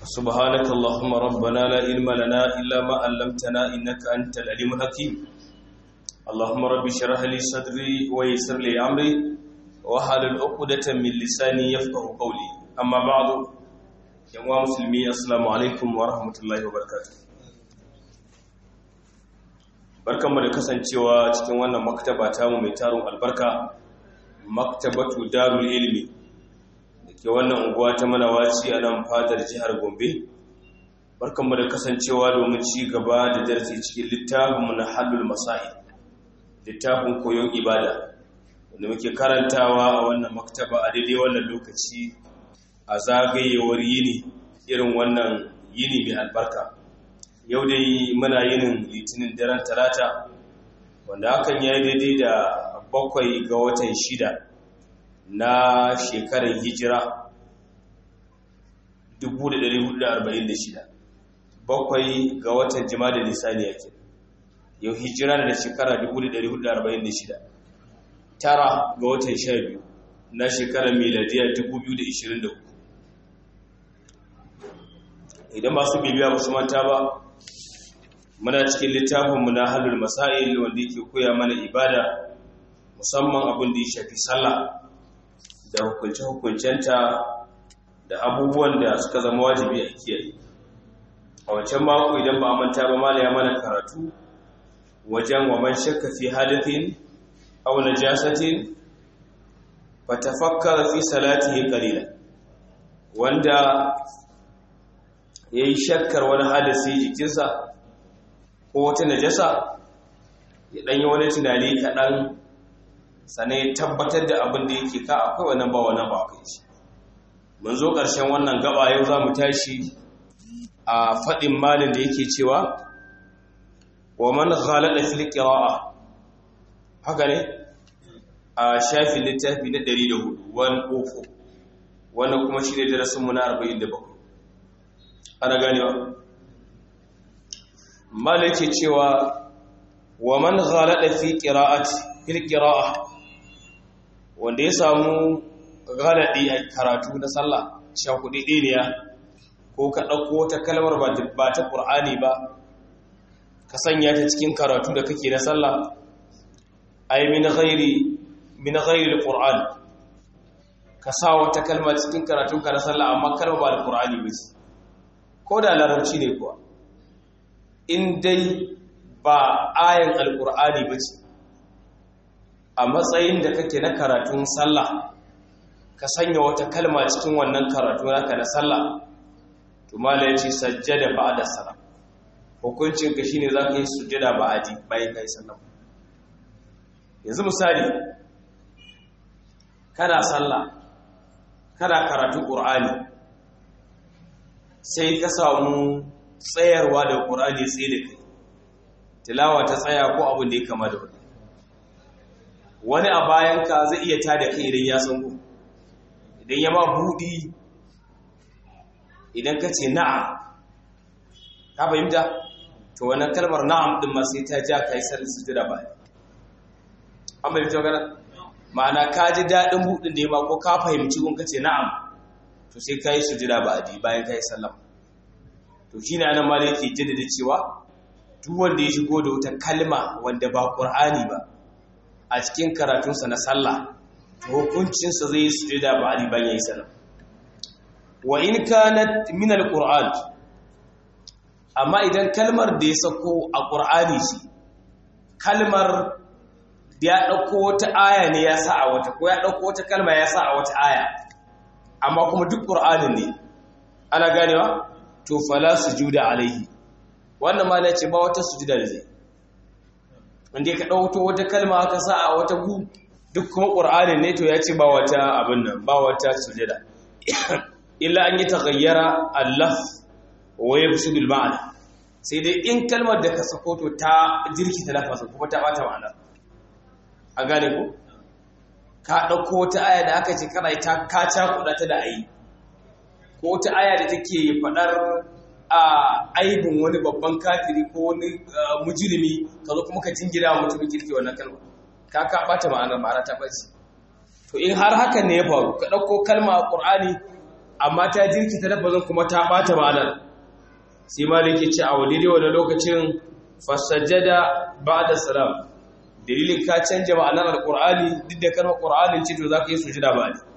سبحانك اللهم ربنا لا علم لنا إلا ما علمتنا إنك أنت العليم الحكيم اللهم رب اشرح لي صدري ويسر لي أمري واحلل عقدة من لساني يفقه قولي أما بعد يا مسلمي السلام عليكم ورحمة الله وبركاته barkanmu da kasancewa cikin wannan maktaba tamu mai tarin albarka maktabatu darul ilmi da ke wannan unguwa ta manawaci a nan fadar jihar gombe barkanmu da kasancewa domin ci gaba da darasi cikin littafinmu na halul masa'i littafin koyon ibada wanda muke karantawa a wannan maktaba a daidai wannan lokaci a zagayewar yini irin wannan yini mai albarka yau dai muna yinin litinin daren talata wanda hakan ya yi daidai da bakwai ga watan shida na shekarar hijira 1446 bakwai ga watan jima da nisani yake yau hijira da shekara 1446 tara ga watan sha biyu na shekarar miladiya 2023 idan masu bibiya ba su manta ba muna cikin littafinmu na halul masail wanda yake koya mana ibada musamman abin da ya shafi sallah da hukunce-hukuncenta da abubuwan da suka zama wajibi a kiyaye a wancan mako idan ba manta ba mala ya mana karatu wajen wa man shakka fi hadithin aw najasatin fatafakkara fi salatihi qalila wanda yayi shakkar wani hadisi jikinsa ko wata najasa ya ɗanyi wani tunani kaɗan sane tabbatar da abin da yake ka akwai wannan ba wannan ba kai shi mun zo ƙarshen wannan gaba yau za mu tashi a faɗin malin da yake cewa wa man ghalada fil qira'a haka ne a shafin littafi na 104 wani ofo wannan kuma shi ne darasin mu na 47 ana ganewa malake cewa wa man ghalada fi qira'ati fil qira'a wanda ya samu ghaladi a karatu na sallah sha kudi diniya ko ka dauko ta kalmar ba ba ta qur'ani ba ka sanya ta cikin karatu da kake na sallah ay min ghairi min ghairi alquran ka sa wata kalma cikin karatunka na sallah amma kalma ba alqur'ani ba ko da larabci ne kuwa in dai ba ayan alkur'ani ba ce a matsayin da kake na karatun sallah ka sanya wata kalma cikin wannan karatu naka na sallah to mala ya ce sajjada ba da sara hukuncinka shine za ka yi sujjada ba adi bayan ka yi sallah yanzu misali kana sallah kana karatun ƙur'ani sai ka samu tsayarwa da ƙur'ani tsaye da kai tilawa ta tsaya ko abin da ya kama da wani wani a bayanka zai iya tada kai idan ya san idan ya ma buɗi idan ka ce na'am ka fahimta to wannan kalmar na'am ɗin ma sai ta ja ka yi sallar sujada ba an fahimta magana ma'ana ka ji daɗin buɗin da ya ma ko ka fahimci kun ka ce na'am to sai ka yi sujada ba a bayan ka yi sallama to shi ne anan ma da yake jaddada cewa duk wanda ya shigo da wata kalma wanda ba ƙur'ani ba a cikin karatunsa na sallah to hukuncinsa zai yi sujada ba ali bayan yayi sallah wa in kanat min alquran amma idan kalmar da ya sako a ƙur'ani ce kalmar da ya ɗauko wata aya ne ya sa a wata ko ya ɗauko wata kalma ya sa a wata aya amma kuma duk ƙur'anin ne ana ganewa to fala sujuda alaihi wannan ma ne ce ba wata sujuda da zai wanda ka dauko wata kalma aka sa a wata gu duk kuma qur'anin ne to ya ce ba wata abin nan ba wata sujuda illa an yi taghayyara al-laf wa yafsudul ma'ana sai dai in kalmar da ka sako to ta jirki ta lafasa kuma ta bata ma'ana a gane ko ka dauko wata aya da aka ce kana ta ka cakuɗa ta da ayi ko ta aya da take faɗar a aibin wani babban kafiri ko wani mujirimi ka zo kuma ka jingina wa mutumin kirki wannan kalma ka ka bata ma'anar ma'ana ta bace to in har hakan ne ya faru ka ɗauko kalma a ƙur'ani amma ta jirkita lafazin kuma ta bata ma'anar sai maliki ce a wadide wani lokacin fasajjada ba'da salam dalilin ka canja ma'anar alqur'ani duk da kalmar qur'anin ce to zaka yi sujada ba ne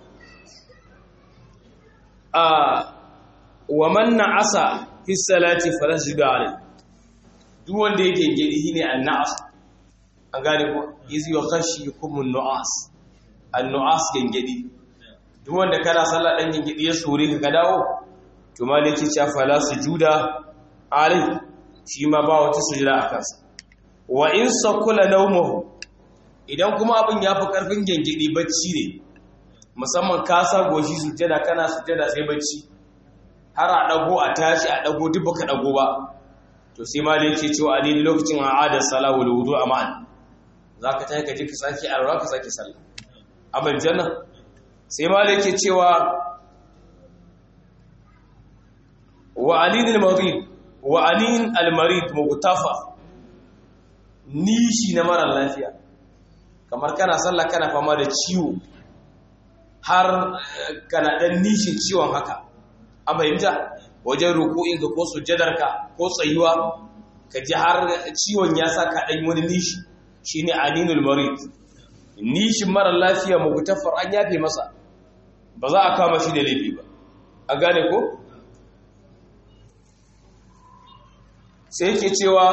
a wa man na'asa fi salati falasjuda alayhi duk wanda yake gidi shine an-na'as an gane ko izi wa khashikum an-nu'as an-nu'as gengedi duk wanda kana sallah dan gengedi ya sore ka dawo to maliki cha fala sujuda alai shi ma ba wata sujuda a kansa wa in sakula nawmuhu idan kuma abin yafi karfin gengedi bacci ne musamman ka sa goshi sujada kana sujada sai bacci har a dago a tashi a dago duk baka dago ba to sai maliki cewa a daidai lokacin a'ada salahu wal wudu ma'an za ka ta ka ji ka sake arwa ka sake sallah abin janna sai malai ke cewa wa alin al-marid wa alin al-marid mugtafa nishi na mara lafiya kamar kana sallah kana fama da ciwo har kana dan nishin ciwon haka an fahimta wajen ruku'inka ko sujjadarka ko tsayuwa ka ji har ciwon ya sa ka dan wani nishi shi ne aninul marid nishin mara lafiya mugutafar an yafe masa ba za a kama shi da laifi ba a gane ko sai yake cewa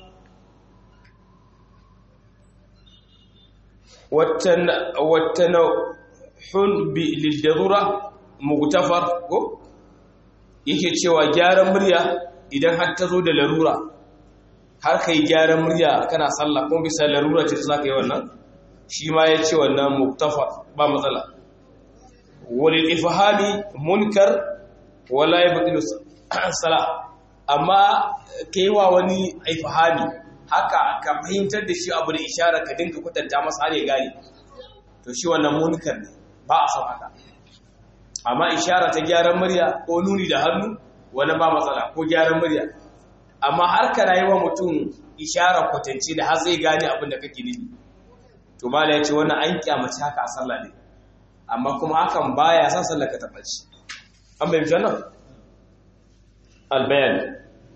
wattana hun bi lidarura mugutafar ko yake cewa gyaran murya idan har ta zo da larura har ka yi gyaran murya kana sallah kuma bisa larura ce za ka yi wannan shi ma ya ce wannan muktafa ba matsala wani ifahami munkar wala ya buɗi sala amma ka yi wa wani ifahami haka ka fahimtar da shi abu da ishara ka dinka kwatanta masa har ya gane to shi wannan munkar ne ba a son haka amma ishara ta gyaran murya ko nuni da hannu wani ba matsala ko gyaran murya amma har ka rayuwa mutum ishara kwatance da har zai gane abin da kake nufi to mala ya ce wannan an kyamace haka a sallah ne amma kuma hakan baya sa sallar ka tabbaci an bai mishi wannan albayan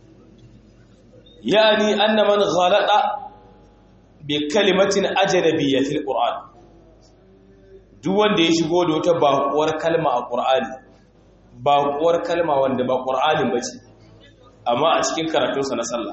yani anna man ghalada bi kalimatin ajnabiyya fil qur'an duk wanda ya shigo da wata baƙuwar kalma a qur'ani baƙuwar kalma wanda ba qur'anin bace amma a cikin karatunsa na sallah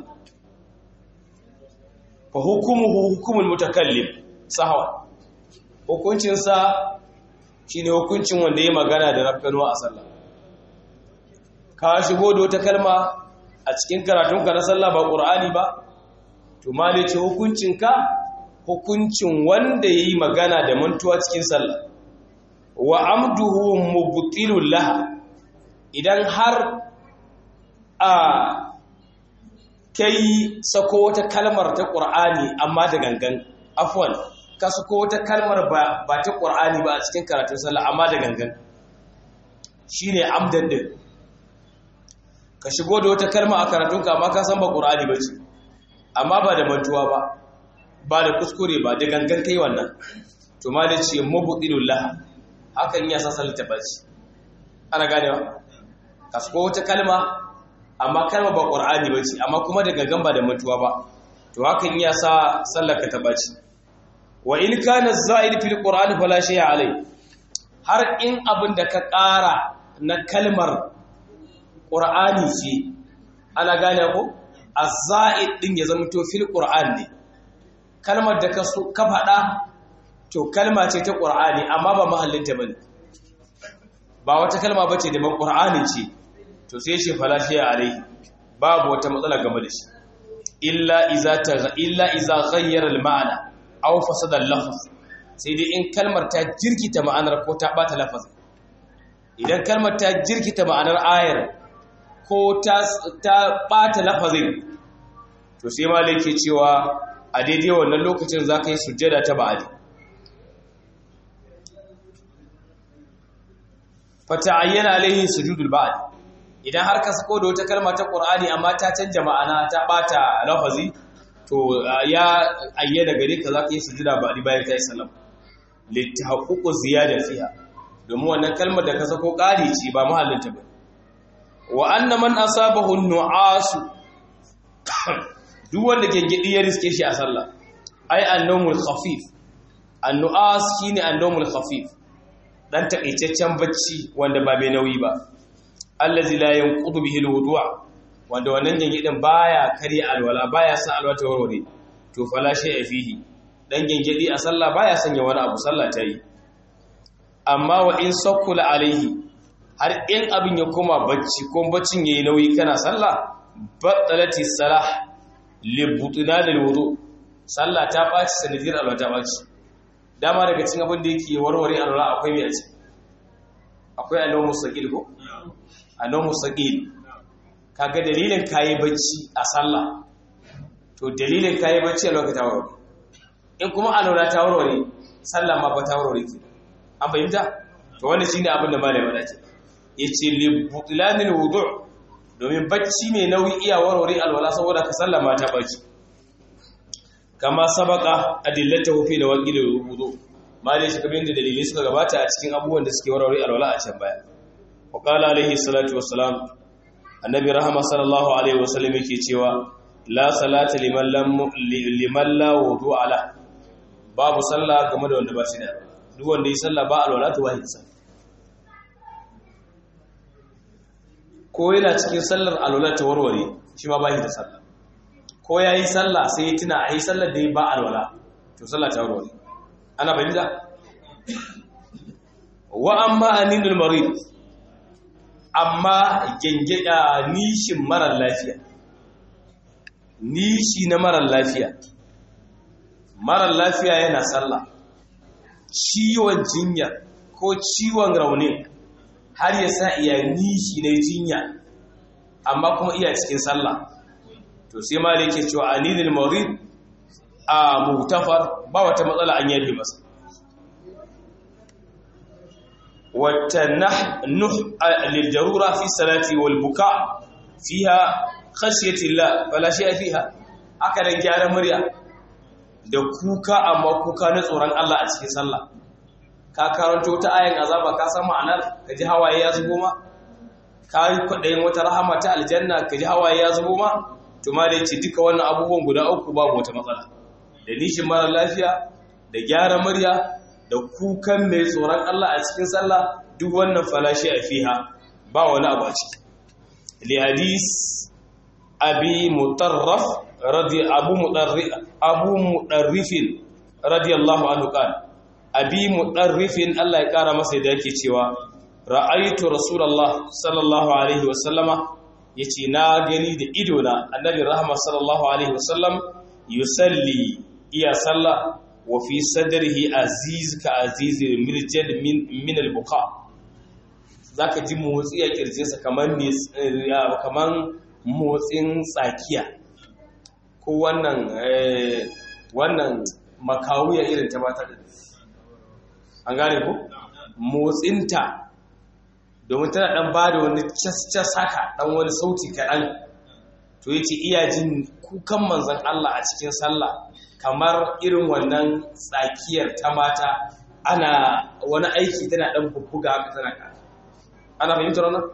fa hukumuhu hukumul mutakallim sahwa hukuncinsa shine hukuncin wanda ya magana da rafkanuwa a sallah ka shigo da wata kalma a cikin karatunka na sallah ba qur'ani ba to mali ce hukuncinka hukuncin wanda yayi magana da mantuwa cikin sallah wa amduhu mubtilul laha idan har a kai sako wata kalmar ta ƙur'ani amma da gangan afwan ka sako wata kalmar ba ta ƙur'ani ba a cikin karatun sallah amma da gangan shine amdan din ka shigo da wata kalma a karatunka amma ka san ba ƙur'ani ba ce amma ba da mantuwa ba ba da kuskure ba da gangan kai wannan to ma da ce mabudilul laha hakan ya sa sallah ta bace ana ganewa ka sako wata kalma amma kalma ba ƙur'ani ba ce amma kuma da gangan ba da mutuwa ba to hakan ya sa sallaka ta baci wa in kana za'id fil qur'ani fala shay'a alai har in abin da ka ƙara na kalmar ƙur'ani ce ana gane ko az-za'id din ya zama to fil qur'an ne kalmar da ka ka faɗa to kalma ce ta ƙur'ani amma ba mahallinta bane ba wata kalma bace da ban ƙur'ani ce to sai shi falashe alaihi babu wata matsala game da shi illa iza ta illa iza ghayyara al-ma'na aw fasada al-lafz sai dai in kalmar ta jirkita ma'anar ko ta bata lafazin idan kalmar ta jirkita ma'anar ayar ko ta ta bata lafazin to sai malai ke cewa a daidai wannan lokacin zaka yi sujjada ta ba'adi fata'ayyana alaihi sujudul ba'd idan har ka sako da wata kalma ta Qur'ani amma ta canja ma'ana ta bata lafazi to ya ayyana gare ka zaka yi sujuda ba'di bayan kai salam litahaqququ ziyada fiha domin wannan kalmar da ka sako ƙari ce ba mahallinta ba wa anna man asabahu nu'asu duk wanda gengedi ya riske shi a sallah ai annawmul khafif annu'as shine annawmul khafif dan takaitaccen bacci wanda ba mai nauyi ba allazi la yanqudu bihi alwudu'a wanda wannan gengedin baya karya alwala baya sa alwala ta warware to fala shay'a fihi dan gengedi a sallah baya sanya wani abu sallah ta yi amma wa in sakkula alaihi har in abin ya koma bacci ko baccin yayi nauyi kana sallah battalati salah li butuna lil wudu sallah ta baci sanadiyar alwala ta baci dama daga cikin abin da yake warware alwala akwai me ce akwai annabi mustaqil ko annabi mustaqil kaga dalilin kayi bacci a sallah to dalilin kayi bacci a lokacin warware in kuma alwala ta warware sallah ma ba ta warware ke an fahimta to wannan shine abin da malai wada ce yace li butlanil wudu' domin bacci mai nauyi iya warware alwala saboda ka sallah ma ta bacci kama sabaka adillatahu fi lawaqil wudu' malai shi kamar da dalilai suka gabata a cikin abubuwan da suke warware alwala a can baya wa qala alaihi salatu wassalam annabi rahama sallallahu alaihi wasallam yake cewa la salata liman lam liman la wudu'a la babu sallah game da wanda ba shi da duk wanda yi sallah ba alwala to wahi sallah ko yana cikin sallar alwala ta warware shi ma bashi da sallah ko yayi sallah sai ya tuna ai sallar da ya ba alwala to sallah ta warware ana bayyana wa amma aninul marid amma gengeda nishin marar lafiya nishi na marar lafiya marar lafiya yana sallah ciwon jinya ko ciwon raunin har ya sa iya nishi na jinya amma kuma iya cikin sallah to sai ma da yake cewa anilil marid a mutafar ba wata matsala an yabe masa wata nuh lildarura fi salati wal buka fiha khashyati llah fala shay'a fiha aka dan gyara murya da kuka amma kuka na tsoron Allah a cikin sallah ka karanto ta ayin azaba ka san ma'anar ka ji hawaye ya zubo ma ka yi kwaɗayin wata rahama ta aljanna ka ji hawaye ya zubo ma to ma da ce duka wannan abubuwan guda uku babu wata matsala da nishin mara lafiya da gyara murya da kukan mai tsoron Allah a cikin sallah duk wannan falashi a fiha ba wani abu a ciki li hadis abi mutarraf radi abu mudarrif abu mudarrifin radiyallahu anhu qala abi mudarrifin Allah ya kara masa da yake cewa ra'aytu rasulullah sallallahu alaihi wasallama yace na gani da ido na annabi rahma sallallahu alaihi wasallam yusalli iya sallah wa fi sadrihi aziz ka aziz mirjad min min al-buqa zaka ji motsi a kirjinsa kaman ne kaman motsin tsakiya ko wannan wannan makawuya irin ta mata da an gane ku motsinta domin tana dan ba da wani cas haka dan wani sauti kaɗan to ya ce iya jin kukan manzan Allah a cikin sallah kamar irin wannan tsakiyar ta mata ana wani aiki tana dan bubbuga haka tana ka ana fahimtar wannan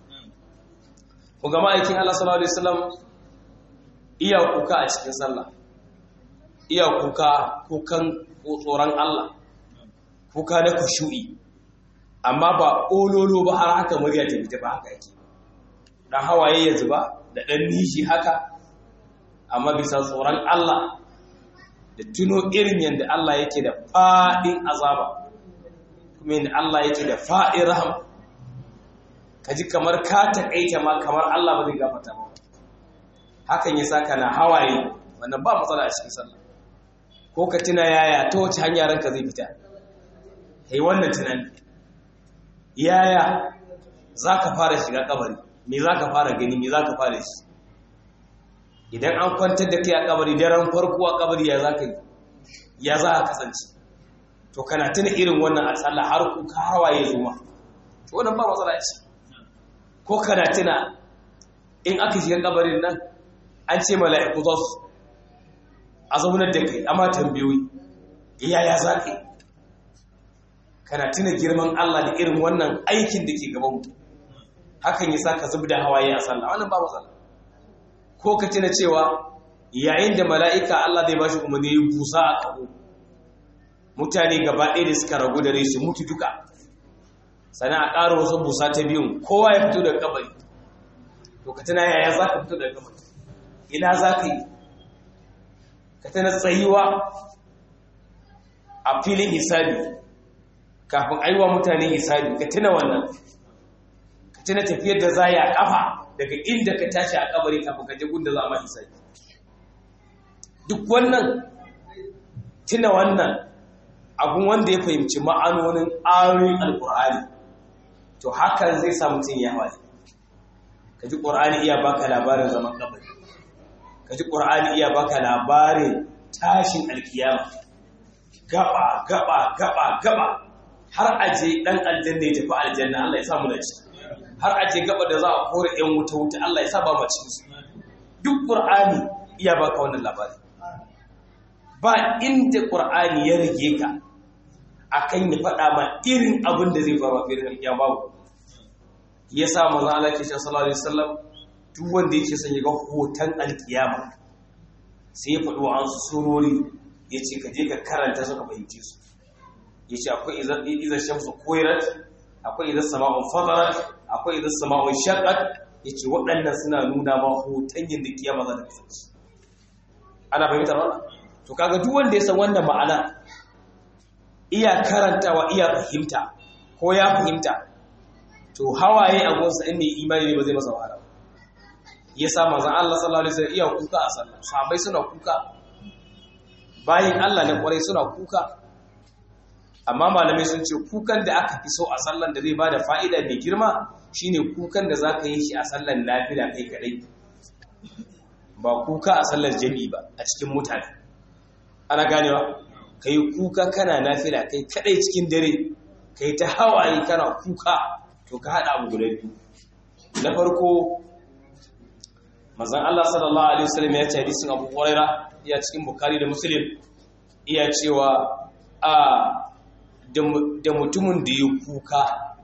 ku gama aikin Allah sallallahu alaihi wasallam iya kuka a cikin sallah iya kuka kukan tsoron Allah kuka na kushu'i amma ba ololo ba har haka murya ta fita ba haka yake dan hawaye ya zuba da dan nishi haka amma bisa tsoron Allah da tuno irin yadda Allah yake da fadin azaba kuma yadda Allah yake da fadin rahama kaji kamar ka takaita ma kamar Allah ba zai gafarta ba hakan yasa kana hawaye wannan ba matsala a cikin sallah ko ka tuna yaya ta wace hanya ranka zai fita kai wannan tunani yaya za ka fara shiga kabari me za ka fara gani me za ka fara shi idan an kwantar da kai a kabari daren farko a kabari ya za ka yi ya za a kasance to kana tuna irin wannan a tsalla har ku hawaye zuma to wannan ba matsala ce ko kana tuna in aka shiga kabarin nan an ce mala'iku za su a zaunar da kai amma tambayoyi yaya za ka yi kana tuna girman Allah da irin wannan aikin da ke gaban mu hakan yasa ka zubda hawaye a sallah wannan ba matsala ko ka tuna cewa yayin da mala'ika Allah zai bashi umarni ya busa a kaho mutane gaba ɗaya da suka ragu da rai su mutu duka sana a ƙara wasu busa ta biyun kowa ya fito daga kabari to ka tana yaya za ka fito daga kabari ina za ka yi ka tana tsayuwa a filin hisabi kafin aiwa mutane hisabi ka tuna wannan ka tuna tafiyar da za a kafa daga inda ka tashi a kabari kafin ka je gunda za a ma hisabi duk wannan tuna wannan abun wanda ya fahimci ma'anonin ayoyin alkur'ani to hakan zai sa mutum ya hawaye ka ji ƙur'ani iya baka labarin zaman kabari ka ji ƙur'ani iya baka labarin tashin alkiyama gaba gaba gaba gaba har aje dan aljanna ya tafi aljanna Allah ya sa mu da ci har aje gaba da za a kore yan wuta wuta Allah ya sa ba mu cikin su duk ƙur'ani iya baka wannan labari ba inda ƙur'ani ya rage ka akan ya faɗa ma irin abin da zai faru a filin alƙiyama babu ya sa manzo Allah ke sallallahu alaihi wasallam duk wanda yake son ya ga hoton alƙiyama sai ya faɗo an surori yace ka je ka karanta su ka fahimce su yace akwai idan idan shamsu kuwirat akwai idan sama'un fadarat akwai idan sama'un shaqqat yace waɗannan suna nuna ma hoton yadda kiyama za ta kasance ana fahimtar wannan to kaga duk wanda ya san wannan ma'ana iya karantawa iya fahimta ko ya fahimta to hawaye a gonsa in mai imani ne ba zai masa wahala ya sa manzon Allah sallallahu alaihi wasallam iya kuka a sallah sahabbai suna kuka bayin Allah na kwarai suna kuka amma malamai sun ce kukan da aka fi so a sallan da zai bada fa'ida mai girma shine kukan da zaka yi shi a sallan nafila kai kadai ba kuka a sallar jami'i ba a cikin mutane ana ganewa kai kuka kana nafila kai kadai cikin dare kai ta hawaye kana kuka to ka hada abu guda biyu na farko manzon Allah sallallahu alaihi wasallam ya ce hadisin Abu Huraira ya cikin Bukhari da Muslim iya cewa a da mutumin da ya kuka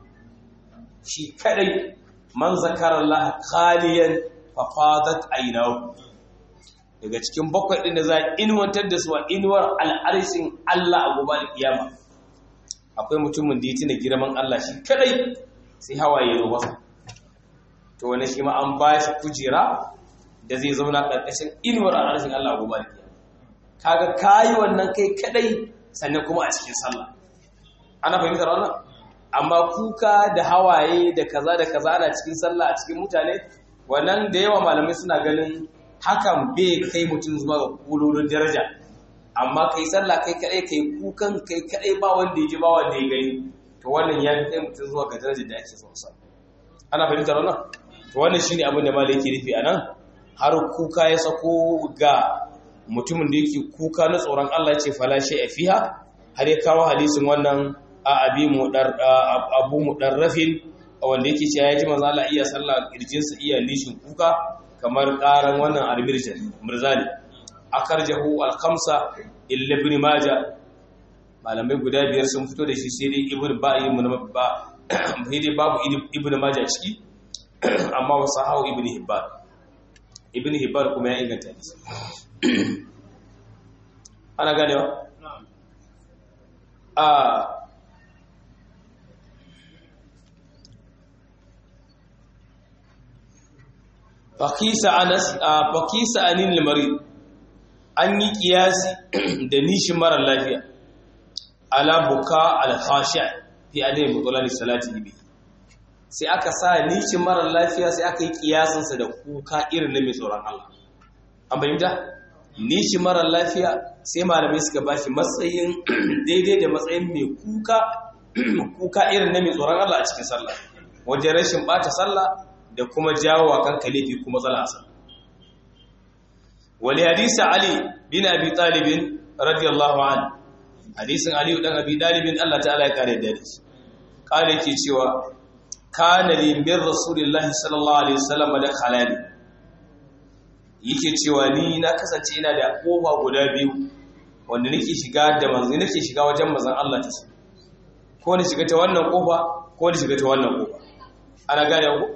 shi kadai man zakara Allah khaliyan fa fadat aynahu daga cikin bakwai ɗin da za a inuwantar da su a inuwar al'arshin Allah a gobe da kiyama akwai mutumin da ya tuna girman Allah shi kadai sai hawaye zo masa to wani shi ma an ba shi kujera da zai zauna ƙarƙashin inuwar al'arshin Allah a gobe da kiyama kaga kayi wannan kai kadai sannan kuma a cikin sallah ana fahimtar wannan amma kuka da hawaye da kaza da kaza ana cikin sallah a cikin mutane wannan da yawa malamai suna ganin hakan bai kai mutum zuwa ga kulolin daraja amma kai sallah kai kadai kai kukan kai kadai ba wanda ya ji ba wanda ya gani to wannan ya kai mutum zuwa ga darajar da ake so sa ana fahimtar wannan to wannan shine abin da malai yake nufi anan har kuka ya sako ga mutumin da yake kuka na tsoron Allah ya ce fala a fiha har ya kawo hadisin wannan a abi mu dar abu mudarrafin wanda yake cewa ya ji manzo Allah iya sallah kirjinsa iya nishin kuka kamar ƙaran wannan almirjan mirzali akarjahu al-khamsa illa ibn majah malamai guda biyar sun fito da shi sai dai ibn ba'i mun ba sai dai babu ibn majah ciki amma wasu hawo ibn hibban ibn hibban kuma ya inganta shi ana ganewa a fakisa anas fakisa anin limari an yi kiyasi da nishin mara lafiya ala buka al-khashi fi adai mutulani salati bi sai aka sa nishin mara lafiya sai aka yi kiyasin sa da kuka irin na mai tsoron Allah an bayyana nishin mara lafiya sai malamai suka bashi matsayin daidai da matsayin mai kuka kuka irin na mai tsoron Allah a cikin sallah wajen rashin bata sallah da kuma jawo wa kanka laifi kuma zala asal wali hadisi ali bin abi talib radiyallahu an hadisin ali dan abi talib Allah ta'ala ya kare da shi kare yake cewa kana li min rasulillahi sallallahu alaihi wasallam da khalali yake cewa ni na kasance ina da kofa guda biyu wanda nake shiga da manzo nake shiga wajen manzon Allah ta ko ni shiga ta wannan kofa ko ni shiga ta wannan kofa ana gane ku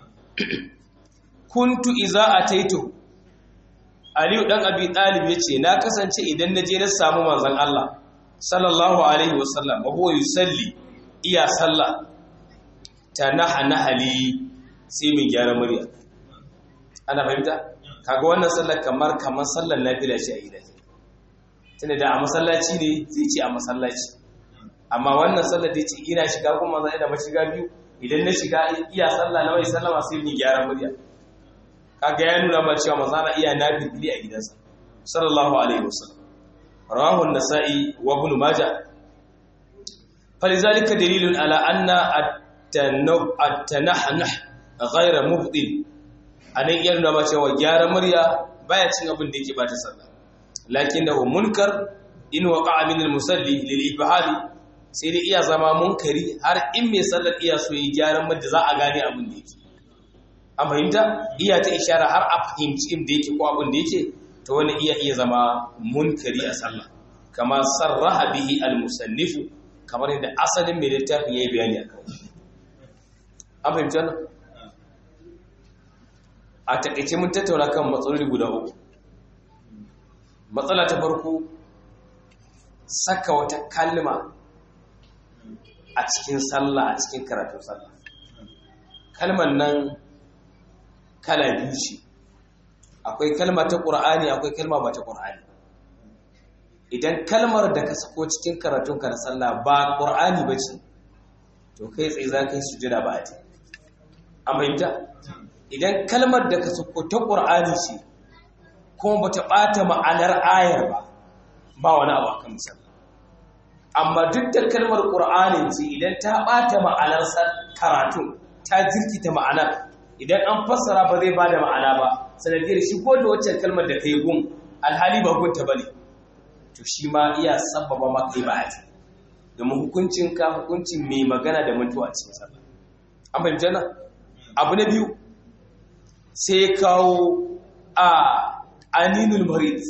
kuntu iza ataitu aliyu dan abi talib yace na kasance idan naje na samu manzon Allah sallallahu alaihi wasallam wa huwa yusalli iya sallah tanaha nahali sai mai gyara murya ana fahimta kaga wannan sallar kamar kamar sallar nafila ce a gida tunda da a masallaci ne zai ce a masallaci amma wannan sallar da ce ina shiga kuma zai da mashiga biyu idan na shiga iya sallah na mai sallama sai mai gyara murya kaga ya nuna ma cewa manzo Allah iya nafili a gidansa sallallahu alaihi wasallam rawahu an-nasa'i wa ibn majah falizalika dalilun ala anna at-tanahnuh ghayra mubdil anan iya nuna ma cewa gyara murya baya cin abin da yake bata sallah lakinnahu munkar in waqa'a min al-musalli lil ibhali sai dai iya zama munkari har in mai sallar iya so yi gyaran murya za a gane abin da yake an fahimta iya ta ishara har a fahimci inda yake ko abin da yake to wani iya iya zama munkari a sallah kama sarraha bihi al-musannifu kamar yadda asalin mai littafin yayi bayani a kawai an fahimci wannan a takaice mun tattauna kan matsaloli guda uku matsala ta farko saka wata kalma a cikin sallah a cikin karatun sallah kalmar nan kala biyu ce akwai kalma ta ƙur'ani akwai kalma ba ta ƙur'ani idan kalmar da ka sako cikin karatun ka na sallah ba ƙur'ani ba ce to kai tsaye za ka yi sujada ba a an fahimta idan kalmar da ka sako ta ƙur'ani ce kuma ba ta ɓata ma'anar ayar ba ba wani abu akan misali amma duk da kalmar ƙur'ani ce idan ta ɓata ma'anar karatun ta jirkita ma'anar idan an fassara ba zai ba da ma'ana ba sanadiyar shi ko da waccan kalmar da kai gun alhali ba gunta ba ne to shi ma iya sababa ma kai ba aji domin hukuncin ka hukuncin mai magana da mutuwa a cikin sallah an fahimta na abu na biyu sai kawo a aninul marid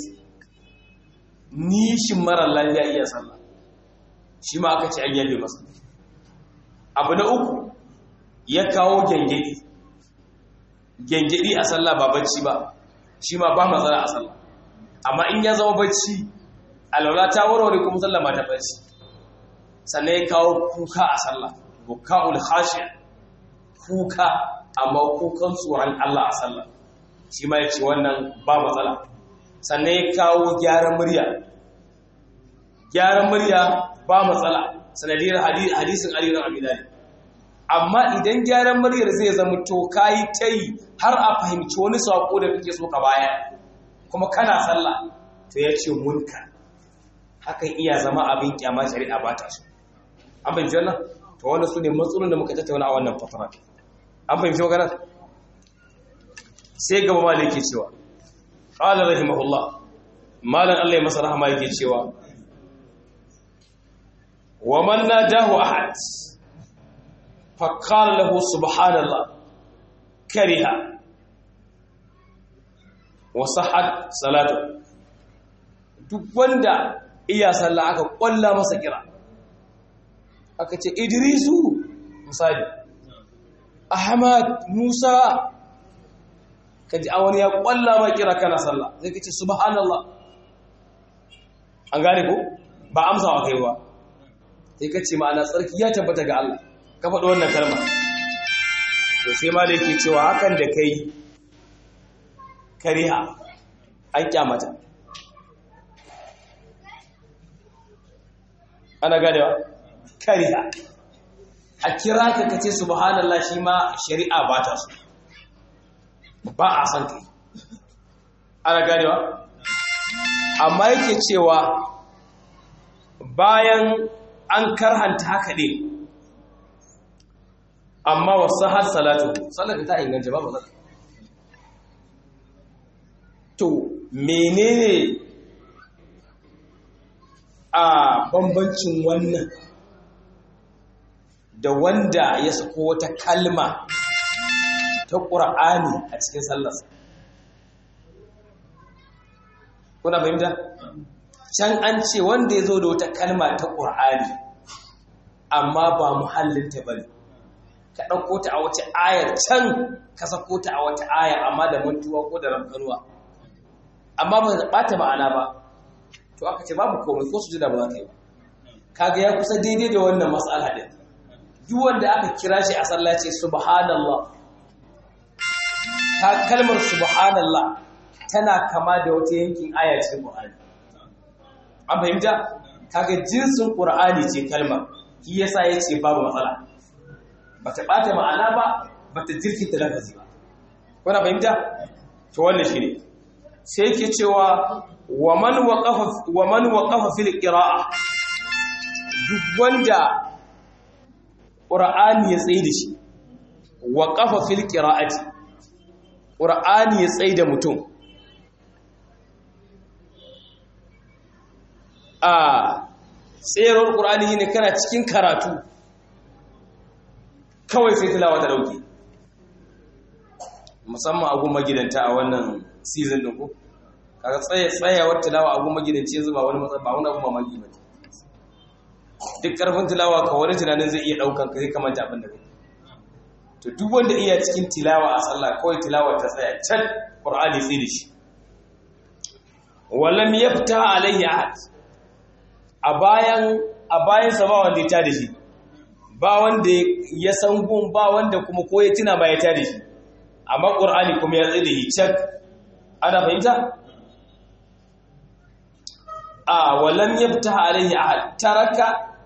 nishin mara lafiya iya sallah shi ma aka ce an yabe masa abu na uku ya kawo gyangyaɗi gyangyaɗi a sallah ba bacci ba shi ma ba matsala a sallah amma in ya zama bacci alwala ta warware kuma sallah ma ta bacci sannan ya kawo kuka a sallah buka'ul khashiya kuka amma kukan tsoron Allah a sallah shi ma ya ce wannan ba matsala sannan ya kawo gyaran murya gyaran murya ba matsala sanadiyar hadisin Ali na Abi Talib amma idan gyaran muryar zai zama to kayi ta yi har a fahimci wani saƙo da kake so ka baya kuma kana sallah to ya ce munka hakan iya zama abin kyama shari'a ba ta so an fahimci wannan to wannan su ne matsalolin da muka tattauna a wannan fatara an fahimci magana sai gaba ma da yake cewa qala rahimahullah malan Allah ya masa rahama yake cewa wa man nadahu ahad فقال له سبحان الله كره وصحت صلاته duk wanda iya sallah aka kwalla masa kira aka ce idrisu misali ahmad musa kaji a wani ya kwalla ma kira kana sallah zai kace subhanallah an gane ko ba amsa wa kai ba sai kace ma'ana tsarki ya tabbata ga Allah ka faɗi wannan kalma to sai ma da yake cewa hakan da kai kariha an kyamata ana ganewa kariha a kira ka kace subhanallah shi ma shari'a ba ta so ba a san kai ana ganewa amma yake cewa bayan an karhanta haka ne amma wasu har salatu salatu ta inganta babu zaka to menene a bambancin wannan da wanda ya sako wata kalma ta ƙura'ani a cikin sallarsa kuna fahimta can an ce wanda ya zo da wata kalma ta ƙura'ani amma ba muhallinta bane ka ɗauko ta a wace ayar can ka sako ta a wata aya amma da mantuwa ko da rankanuwa amma ba ta ɓata ma'ana ba to aka ce babu komai ko su ji da ba za ka yi ba kaga ya kusa daidai da wannan matsala din duk wanda aka kira shi a sallah ce subhanallah ta kalmar subhanallah tana kama da wata yankin aya cikin Qur'ani an fahimta kaga jinsin Qur'ani ce kalmar shi yasa yace babu matsala bata bata ma'ana ba bata jirkita lafazi ba kuna fahimta to wannan shine sai yake cewa wa man waqafa wa man waqafa fil qira'a duk wanda qur'ani ya tsaye da shi waqafa fil qira'ati qur'ani ya tsaye da mutum a tsayar qur'ani ne kana cikin karatu kawai sai tilawa ta dauke musamman a gun magidanta a wannan season din ko kaga tsaye tsayawar tilawa a gun magidanci yanzu ba wani matsala ba wani abu mamaki ba duk karfin tilawa ka wani tunanin zai iya daukan ka zai kamanta abin da kai to duk wanda iya cikin tilawa a sallah kawai tilawa ta tsaya can qur'ani sai da shi walam yafta alayhi ahad a bayan a bayan sa ba wanda ya ta da shi ba wanda ya san gun ba wanda kuma ko ya tuna ba ya ta da shi amma qur'ani kuma ya tsaye da shi can ana fahimta a walam yafta alayhi ahad taraka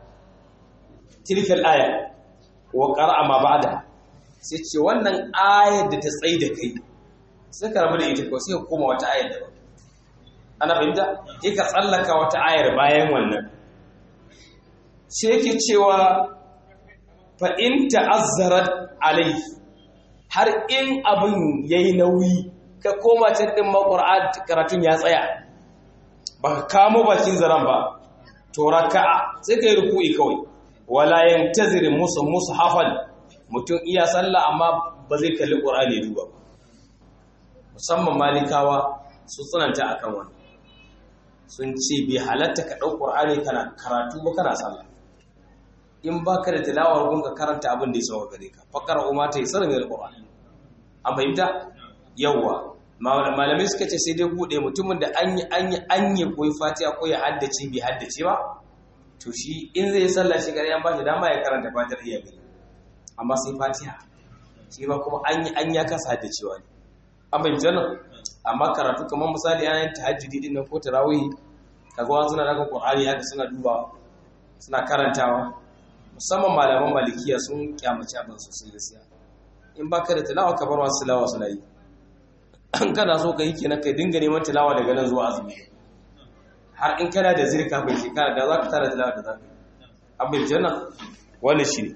tilka al-aya wa qara'a ma ba'da sai ce wannan ayar da ta tsaye da kai sai ka rabu da ita ko sai ka koma wata ayar daban ana fahimta sai ka tsallaka wata ayar bayan wannan sai yake cewa fa in ta'azzarat alayhi har in abin yayi nauyi ka koma can din maƙur'an karatun ya tsaya ba ka kamo bakin zaren ba to raka'a sai ka yi ruku'i kawai wala yantazir musu musu hafal mutum iya sallah amma ba zai kalli qur'ani duba ba musamman malikawa su tsananta akan wannan sun ce bai halatta ka ɗau qur'ani kana karatu ba kana sallah in baka da tilawar gun ka karanta abin da ya sauka gare ka fakar umma ta yi sanin alqur'ani an fahimta yawwa malamai suka ce sai dai bude mutumin da an yi an yi an yi koyi fatiha ko ya haddace bai haddace ba to shi in zai sallah shi gari an ba shi dama ya karanta fatar iya gani amma sai fatiha shi ba kuma an yi an ya kasa haddacewa ne an bai jana amma karatu kamar misali an tahajjudi din nan ko tarawih kaga wani suna daga qur'ani haka suna dubawa suna karantawa musamman malaman malikiya sun kyamaci abin sosai gaskiya in baka da tilawa ka bar wasu tilawa suna yi an kana so ka yi kenan kai dinga neman tilawa daga nan zuwa azumi har in kana da zirka bai shekara da za ka tara tilawa da za ka yi abin janna wani shi ne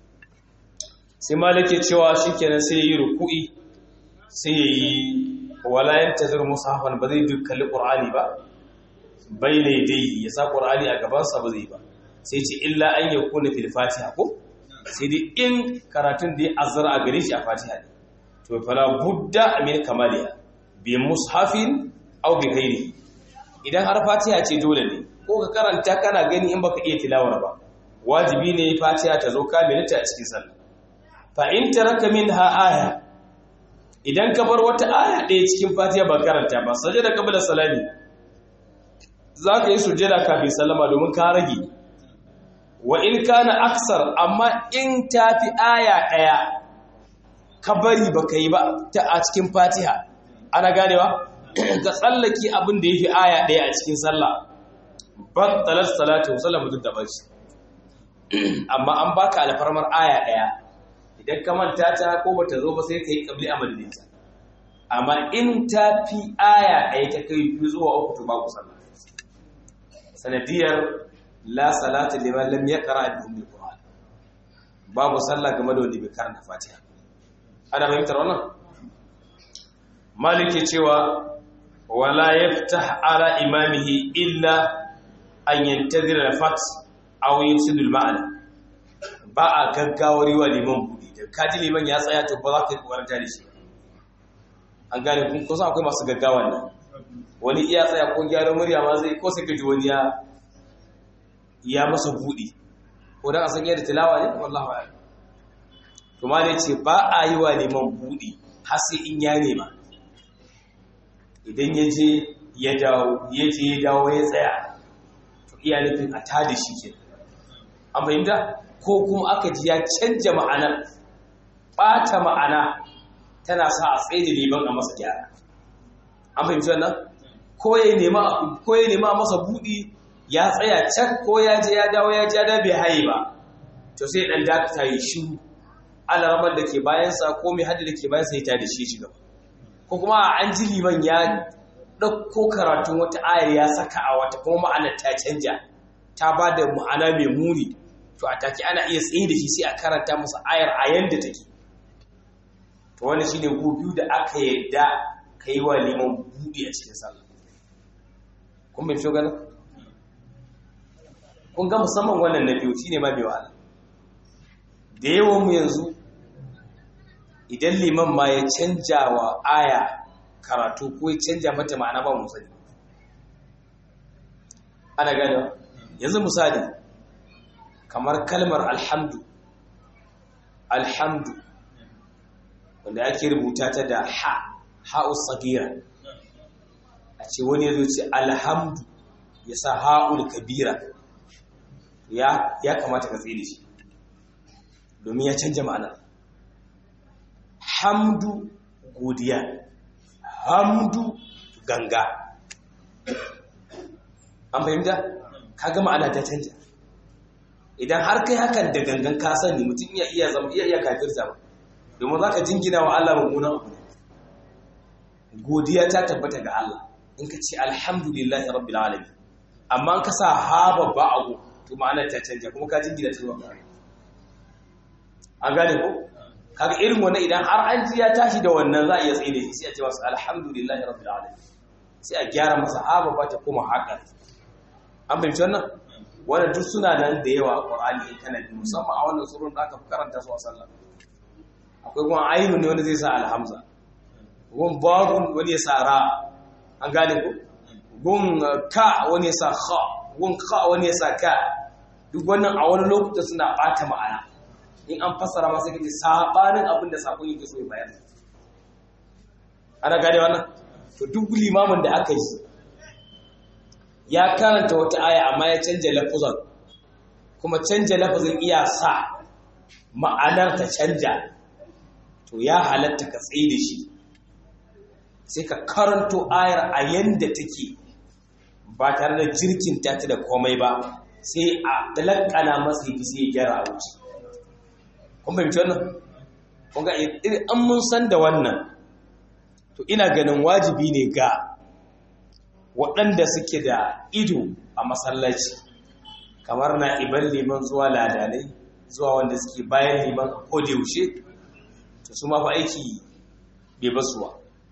sai malake cewa shi kenan sai ya yi ruku'i sai ya yi walayen tazir musafan ba zai duk kalli ƙur'ani ba bai ne dai ya sa ƙur'ani a gabansa ba zai ba sai ce illa an yi kuna fil fatiha ko sai dai in karatun da ya azara a gare shi a fatiha ne to fala budda min kamaliya bi mushafin aw bi ghairi idan har fatiha ce dole ne ko ka karanta kana gani in baka iya tilawar ba wajibi ne fatiha ta zo kamilata a cikin sallah fa in taraka minha aya idan ka bar wata aya ɗaya cikin fatiha ba karanta ba sajada qabla salami zaka yi sujjada kafin sallama domin ka rage wa in kana aksar amma in tafi aya ɗaya ka bari ba ka yi ba ta a cikin fatiha ana ganewa ka tsallaki abin da ya fi aya ɗaya a cikin sallah battalar salatu sallah mutum da bashi amma an baka alfarmar aya ɗaya idan ka manta ta ko bata zo ba sai ka yi ƙabli a madadinta amma in ta fi aya ɗaya ta kai biyu zuwa uku to babu sallah sanadiyar la salata liman lam yaqra bi ummil qur'an babu sallah game da wanda bai karanta fatiha ana fahimtar wannan maliki cewa wala yaftah ala imamihi illa an yantazira al-fat aw yusidu al-ma'na ba a gaggawar wa liman budi da kaji liman ya tsaya to ba za ka yi kokarin da shi an gane kun kusa akwai masu gaggawa ne wani iya tsaya ko gyaran murya ma zai ko sai ka ji wani ya ya masa buɗi ko ko dan a san yadda tilawa ne wallahi a'lam to ma ce ba a yi wa neman buɗi har sai in ya nema idan ya je ya dawo ya je ya dawo ya tsaya to iya nufin a tada shi ke an fahimta ko kuma aka ji ya canja ma'anar ɓata ma'ana tana sa a tsaye da neman a masa gyara an fahimci wannan ko ya nema masa buɗi ya tsaya can ko ya je ya dawo ya ja da bai haye ba to sai ɗan dakata yi shiru alaramar da ke bayansa ko mai hadda da ke bayansa ya tada shi shi gaba ko kuma an ji liman ya ɗauko karatun wata ayar ya saka a wata kuma ma'anar ta canja ta ba da ma'ana mai muni to a take ana iya tsaye da shi sai a karanta masa ayar a yanda take to wani shi ne biyu da aka yadda ka yi wa liman buɗe a cikin sallah kun bai fi ganin kun ga musamman wannan na biyu shi ne ma mai wahala da yawan mu yanzu idan liman ma ya canja wa aya karatu ko ya canja mata ma'ana ba mu sani ana gane yanzu misali kamar kalmar alhamdu alhamdu wanda ake rubuta ta da ha ha'us sagira a ce wani ya zo ce alhamdu ya sa ha'ul kabira ya kamata ka tsaye shi domin ya canja ma'ana hamdu godiya hamdu ganga an fahimta kaga ma'ana ta canja idan har kai hakan da gangan ka sani mutum iya iya zama iya iya kafir zama domin zaka jingina wa Allah mummunan abu godiya ta tabbata ga Allah in ka ce alhamdulillahi rabbil alamin amma in ka sa ha babba abu to ma'ana ta canja kuma ka jingina ta zuwa ga an gane ko kaga irin wannan idan har an ji ya tashi da wannan za a iya tsaye da shi sai a ce masa alhamdulillahi rabbil alamin sai a gyara masa ha babba ta kuma haka an fahimci wannan wannan duk suna nan da yawa a Qur'ani in kana bi musamman a wannan surun da aka karanta su a sallah akwai kuma ayyun ne wanda zai sa alhamza gun babun wani ya sa ra an gane ko gun ka wani ya sa kha gun kha wani ya sa ka duk wannan a wani lokuta suna bata ma'ana in an fassara masa kace sabanin abin da sakon yake so ya bayar ana gane wannan to duk limamin da aka yi ya karanta wata aya amma ya canja lafuzan kuma canja lafuzin iya sa ma'anar ta canja to ya halatta ka tsaye da shi sai ka karanto ayar a yanda take ba tare da jirkin ta da komai ba sai a dalakana masa yi sai ya gyara a wuce kun fahimci wannan kun ga an mun san da wannan to ina ganin wajibi ne ga waɗanda suke da ido a masallaci kamar na iban liman zuwa ladanai zuwa wanda suke bayan liman a kodayaushe to su ma fa aiki bai basuwa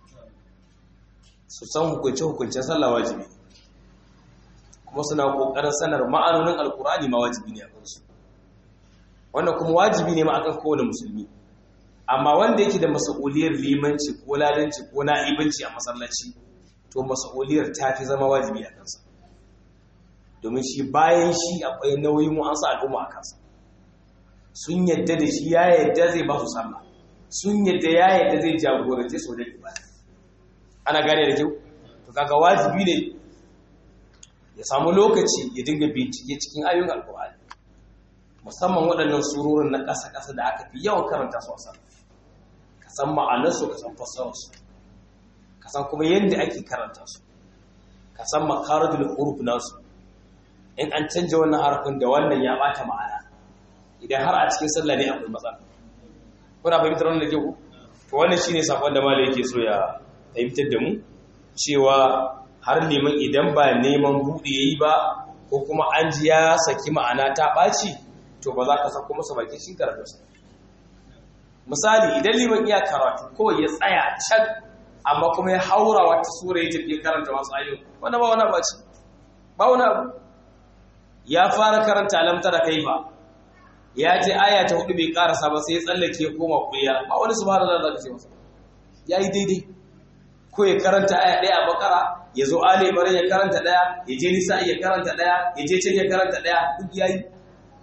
su san hukunce-hukuncen sallah wajibi kuma suna ƙoƙarin sanar ma'anonin alkurani ma wajibi ne a kansu wannan kuma wajibi ne ma akan kowane musulmi amma wanda yake da mas'uliyar limanci ko ladanci ko na'ibanci a masallaci to mas'uliyar ta fi zama wajibi a kansa domin shi bayan shi akwai nauyin wa'ansu al'umma a kansa sun yadda da shi ya yadda zai ba su sallah sun yadda ya yadda zai jagorance su wajen ibada ana gane da kyau to kaga wajibi ne ya samu lokaci ya dinga bincike cikin ayoyin alkur'ani musamman waɗannan surorin na ƙasa-ƙasa da aka fi yawan karanta su a sallah ka san ma'anarsu ka san fassararsu ka san kuma yadda ake karanta su ka san makaradul huruf nasu in an canja wannan harafin da wannan ya bata ma'ana idan har a cikin sallah ne akwai matsala kuna fahimtar wannan da ke ku to wannan shine sakon da malai yake so ya fahimtar da mu cewa har neman idan ba neman buɗe yayi ba ko kuma an ji ya saki ma'ana ta ɓaci to ba za ka sako masa bakin shi karatunsa misali idan liman iya karatu ko ya tsaya can amma kuma ya haura wata sura ya tafi karanta wasu ayoyi wanda ba wani baci ba wani abu ya fara karanta alamta da kaifa ya je aya ta hudu bai karasa ba sai ya tsallake ya koma kuya ba wani subhanallahi da zaka ce masa yayi daidai ko ya karanta aya daya a bakara ya zo ali imran ya karanta daya ya je nisa ya karanta daya ya je can ya karanta daya duk yayi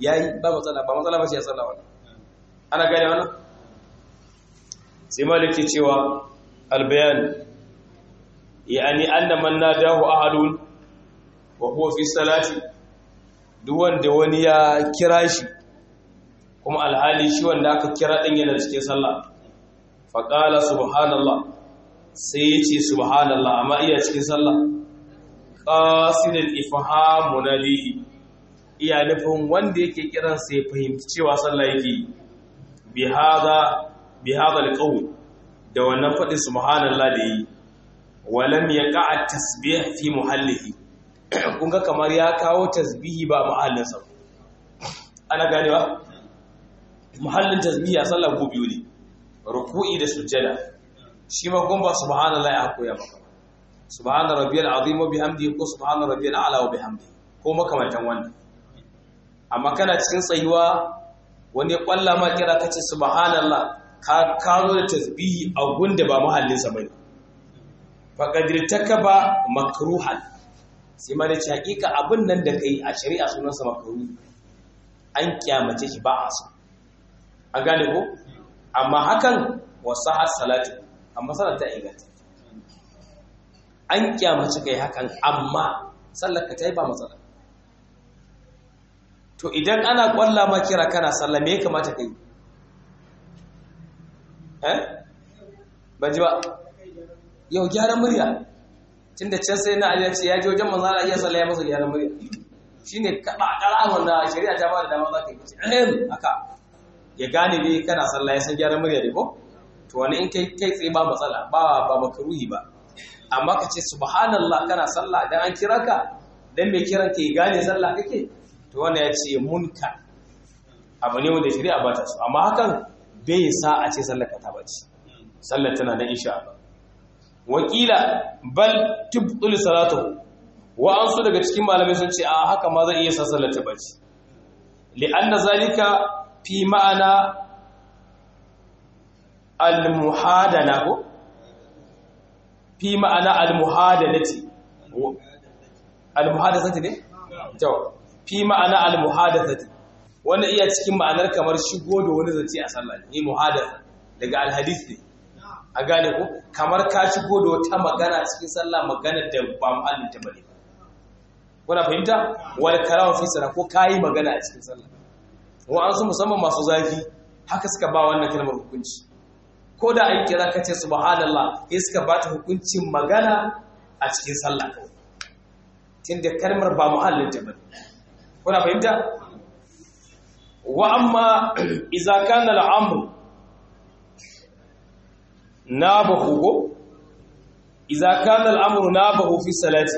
yayi ba matsala ba matsala ba shi ya sallah wannan ana gane wannan sai maliki cewa albayan yani anna man nadahu ahadun wa huwa fi salati duk wanda wani ya kira shi kuma alhali shi wanda aka kira din yana cikin sallah faqala subhanallah sai ya ce subhanallah amma iya cikin sallah qasidul ifham munadihi iya nufin wanda yake kiran sai fahimci cewa sallah yake bi hada bi hada alqawl da wannan fadin subhanallah da yi walam yaqa tasbih fi muhallihi kun ga kamar ya kawo tasbihi ba muhallinsa ana ganewa muhallin tasbihi a sallah ko biyu ne ruku'i da sujjada shi ma kun ba subhanallahi a koya maka subhana rabbiyal azim wa bihamdihi ko subhana rabbiyal a'la wa bihamdihi ko makamantan wannan amma kana cikin tsayuwa wani kwalla ma kira kace subhanallah ka kazo da tasbihi a gunda ba muhallinsa bane faqad takaba makruhan sai ma da ce hakika abin nan da kai a shari'a sunansa makruhi an kyamace shi ba a so an gane ko amma hakan wasahat salatu amma salat ta inganta an kyamace kai hakan amma sallar ka tayi ba matsala to idan ana kwalla ma kira kana sallah me ya kamata kai eh ban ji ba yau gyaran murya tunda can sai na aliya ce ya ji wajen manzo Allah iya sallah ya masa gyaran murya shine kada kara wanda shari'a ta ba da dama za ka yi ehem haka ya gane dai kana sallah ya san gyaran murya dai ko to wani in kai kai tsaye ba matsala ba ba makruhi ba amma ka ce subhanallah kana sallah dan an kira ka dan mai kiran ka ya gane sallah kake to wanda ya ce munkar abu ne wanda shari'a ba ta so amma hakan bai sa a ce sallar ka ta bace sallar tana da insha Allah wakila bal tubtul salatuhu wa an su daga cikin malamai sun ce a haka ma zai iya sa sallar ta bace li'anna zalika fi ma'ana al-muhadana ko fi ma'ana al-muhadanati al-muhadathati ne to fi ma'ana al-muhadathati wannan iya cikin ma'anar kamar shigo da wani zance a sallah ne muhadatha daga al-hadith ne a gane ko kamar ka shigo da wata magana cikin sallah magana da ba muhallin ta bane kuna fahimta wal kalamu fi sala ko kai magana a cikin sallah wa an su musamman masu zafi haka suka ba wannan kalmar hukunci ko da an kira ka ce subhanallah sai suka ba ta hukuncin magana a cikin sallah kawai tunda kalmar ba muhallin ta bane kuna fahimta wa amma idza kana al-amru nabahu ko idza kana al-amru nabahu fi salati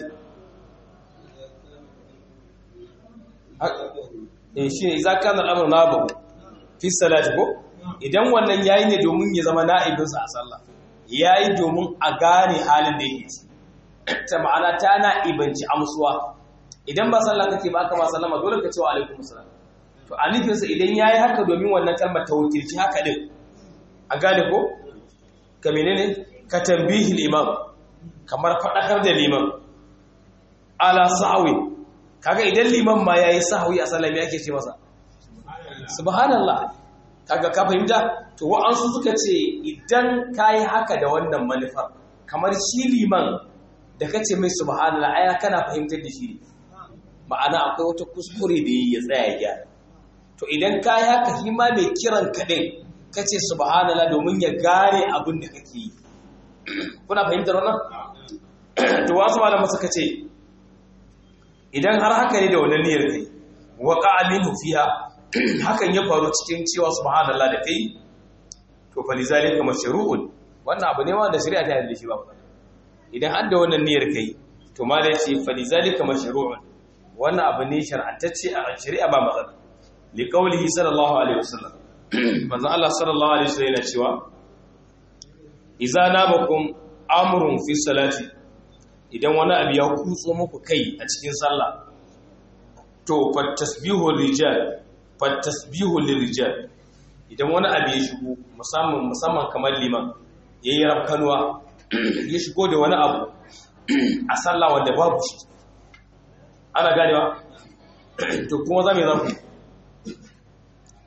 eh shi idza kana al-amru nabahu fi salati ko idan wannan yayi ne domin ya zama na'ibin sa a sallah yayi domin a gane halin da yake ta ma'ana ta na'ibanci amsuwa idan ba sallah kake ba aka ma sallama dole ka ce wa alaikum assalam to a nufinsa idan yayi haka domin wannan kalmar ta wakilci haka din a gane ko ka menene ka tambihil imam kamar fadakar da liman ala sahwi kaga idan liman ma yayi sahwi a sallami yake ce masa subhanallah kaga ka fahimta to wa'ansu suka ce idan kai haka da wannan manufar kamar shi liman da kace mai subhanallah aya kana fahimtar da shi ma'ana akwai wata kuskure da ya tsaya ya gyara to idan kai haka shi ma mai kiran kadai kace subhanallah domin ya gane abin da kake yi kuna fahimtar wannan to wasu malaman suka ce idan har haka ne da wannan niyyar kai waqa minhu fiha hakan ya faru cikin cewa subhanallah da kai to fa lizalika mashru'un wannan abu ne wanda shari'a ta yarda shi ba idan har da wannan niyyar kai to ma da yace fa lizalika mashru'un wannan abu ne shar'antacce a shari'a ba matsala li qawlihi sallallahu alaihi wasallam manzon Allah sallallahu alaihi wasallam yana cewa idza nabakum amrun fi salati idan wani abu ya kutso muku kai a cikin sallah to fattasbihu rijal fattasbihu lirijal idan wani abu ya shigo musamman musamman kamar liman yayi rafkanuwa ya shigo da wani abu a sallah wanda babu shi ana ganewa to kuma za mu yi zafi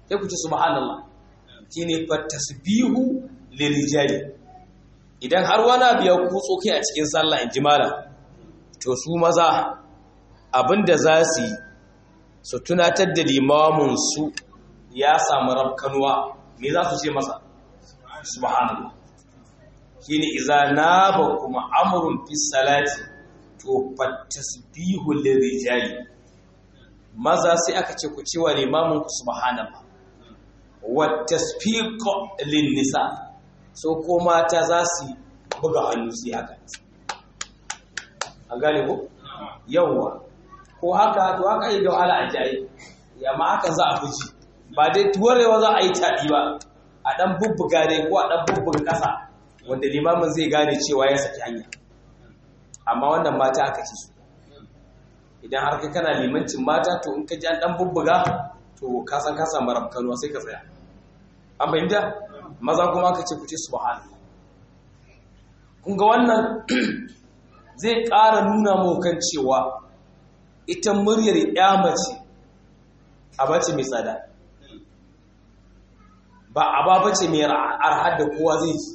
sai ku ci subhanallah shine fa tasbihu lirijali idan har wani abu ya kutso kai a cikin sallah in ji malam to su maza abinda za su yi su tunatar da limamin su ya samu rafkanuwa me za su ce masa subhanallah shine idza naba kuma amrun fi salati to fatasbihu lirijali maza sai aka ce ku cewa limamin ku subhanallah wa tasfiqu lin nisa so ko mata za su buga hannu su haka an gane ko yawwa ko haka to haka yi da wahala a jayi amma haka za a fuji ba dai tuwarewa za a yi taɗi ba a ɗan bubbuga dai ko a ɗan bubbuga ƙasa wanda limamin zai gane cewa ya saki hanya amma wannan mata aka ci su idan har kai kana limancin mata to in ka ji an ɗan bubbuga to ka san ka samu rafkanuwa sai ka tsaya an fahimta maza kuma aka ce ku ce subhanallah kun ga wannan zai ƙara nuna mu kan cewa ita muryar ya mace a bace mai tsada ba a ba bace mai arhar da kowa zai ji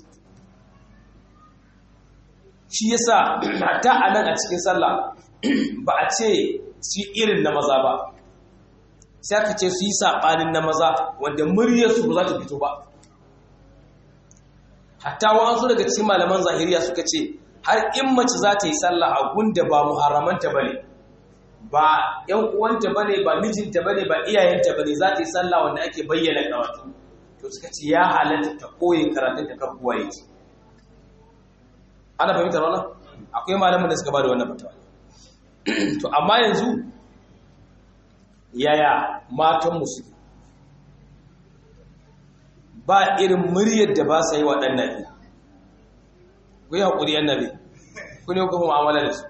shi yasa hatta a nan a cikin sallah ba a ce su irin na maza ba sai aka ce su yi saɓanin na maza wanda muryarsu ba za ta fito ba hatta wa'ansu daga cikin malaman zahiriya suka ce har in mace za ta yi sallah a gunda ba muharramanta ba ne ba ‘yan uwanta ba ne ba mijinta ba ne ba iyayenta ba ne za ta yi sallah wanda ake bayyana karatu to suka ce ya halatta ta koyi karatun ta kan kuwa yake ana fahimtar wannan akwai malamin da suka ba da wannan fatawa to amma yanzu yaya matan musu ba irin muryar da ba sa yi wa ɗan nabi ku yi haƙuri yan nabi ku ne kuma mu'amala da su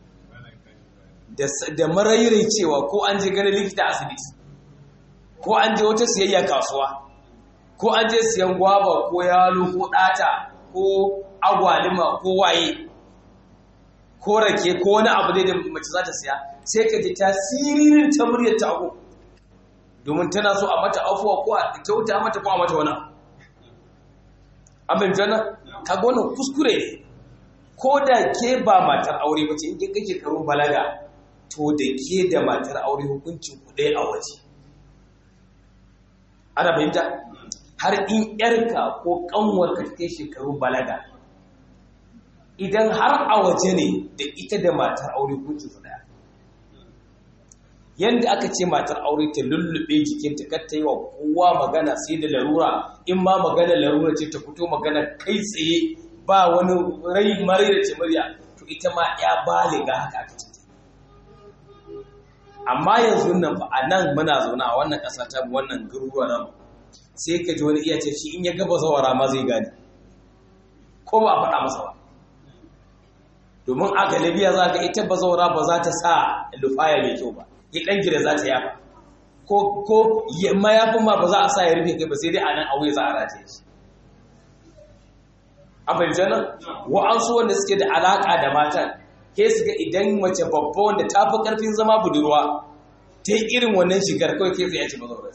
da marairai cewa ko an je ganin likita asibiti ko an je wata siyayya kasuwa ko an je siyan gwaba ko yalo ko ɗata ko agwalima ko waye ko rake ko wani abu dai da mace za ta siya sai ka ji tasirin ta muryar ta ago domin tana so a mata afuwa ko a kyauta mata ko a mata wani abin jana ka gona kuskure ne ko da ke ba matar aure ba ce in kin kake karun balaga to da ke da matar aure hukuncin ku ɗaya a waje ana fahimta har in yarka ko kanwarka ta kai shekarun balaga idan har a waje ne da ita da matar aure hukuncin su ɗaya yadda aka ce matar aure ta lullube jikinta kar ta yi wa kowa magana sai da larura in ma magana larura ce ta fito magana kai tsaye ba wani rai mare da ce murya to ita ma ya baliga haka aka ce amma yanzu nan ba a nan muna zaune a wannan ƙasa ta wannan garuruwa nan sai ka ji wani iya ce shi in ya gaba zawara ma zai gane ko ba a faɗa masa ba domin a galibiya za ka ita bazawara ba za ta sa lufaya mai kyau ba ya ɗan gida za ta yafa ko ko mayafin ma ba za a sa ya rufe kai ba sai dai a nan auye za a rataye shi a fahimci nan wa'ansu wanda suke da alaƙa da matan ke su ga idan mace babba wanda ta fi ƙarfin zama budurwa ta yi irin wannan shigar kawai ke tsaye ce bazawara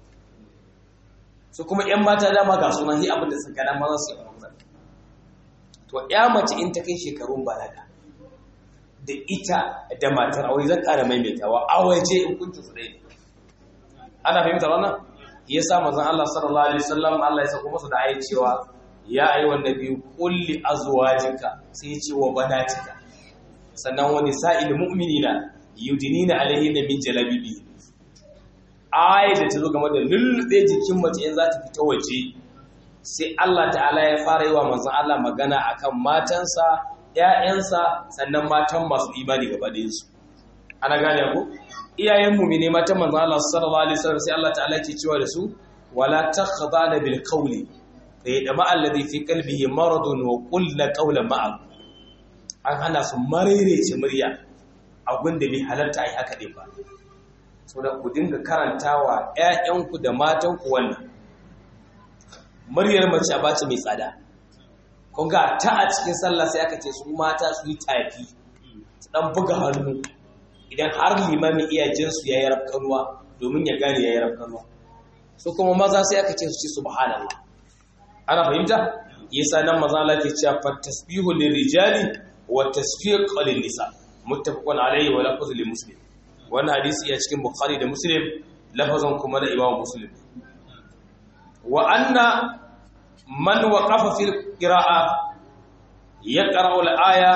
su kuma 'yan mata dama ga sunan hi abin da suka dama za su yi a to ya mace in ta kai shekarun balaga da ita da matar aure zan ƙara maimaitawa a waje in kunci su ɗaya ana fahimtar wannan ya sa manzon Allah sallallahu alaihi wasallam Allah ya sako masa da ayi cewa ya ayi wa nabi kulli azwajika sai ya ce wa banatika sannan wani sa'il mu'minina yudinina alaihinna min jalabibi ayi da ta zo game da lullube jikin mace in za ta fita waje sai Allah ta'ala ya fara yi wa manzon Allah magana akan matansa ‘ya'yansa sannan matan masu imani gaba ɗayansu ana gane ku iyayen mumine matan manzon Allah sallallahu alaihi wasallam sai Allah ta'ala ke cewa da su wala takhdana bil qawli fa yadma alladhi fi qalbihi maradun wa qulna qawlan ma'a an hana su marerece murya abin da bai halarta ai haka din ba saboda ku dinga karantawa ‘ya'yanku da matanku wannan muryar mace a bace mai tsada kun ga ta a cikin sallah sai aka ce su mata su yi tafi su dan buga hannu idan har limamin iya jinsu ya yi rafkanuwa domin ya gane ya yi rafkanuwa su kuma maza sai aka ce su ce subhanallah ana fahimta yasa nan maza Allah ke cewa fa tasbihu lirijali wa tasfiq lin nisa muttafaqun alayhi wa lafzu li muslim wannan hadisi ya cikin bukhari da muslim lafazan kuma da imam muslim wa anna man waqafa fil qira'a yaqra'u al-aya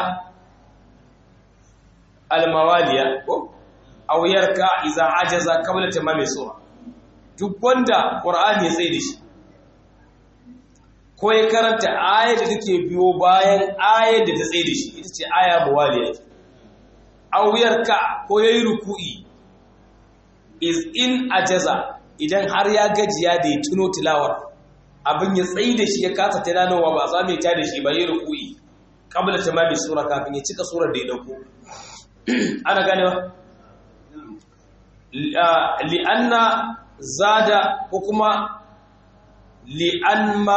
al-mawaliya ko aw yarka idza ajaza qabla tamami sura duk wanda qur'ani ya tsaye da shi ko ya karanta ayar da take biyo bayan ayar da ta tsaye da shi ita ce aya mawaliya aw yarka ko yayi ruku'i is in ajaza idan har ya gajiya da ya tuno tilawar abin ya tsaye da shi ya kasa tunanowa ba za mai ta da shi ba yi ruku'i kabla tamami sura kafin ya cika surar da ya dauko ana ganewa li'anna zada ko kuma li'anma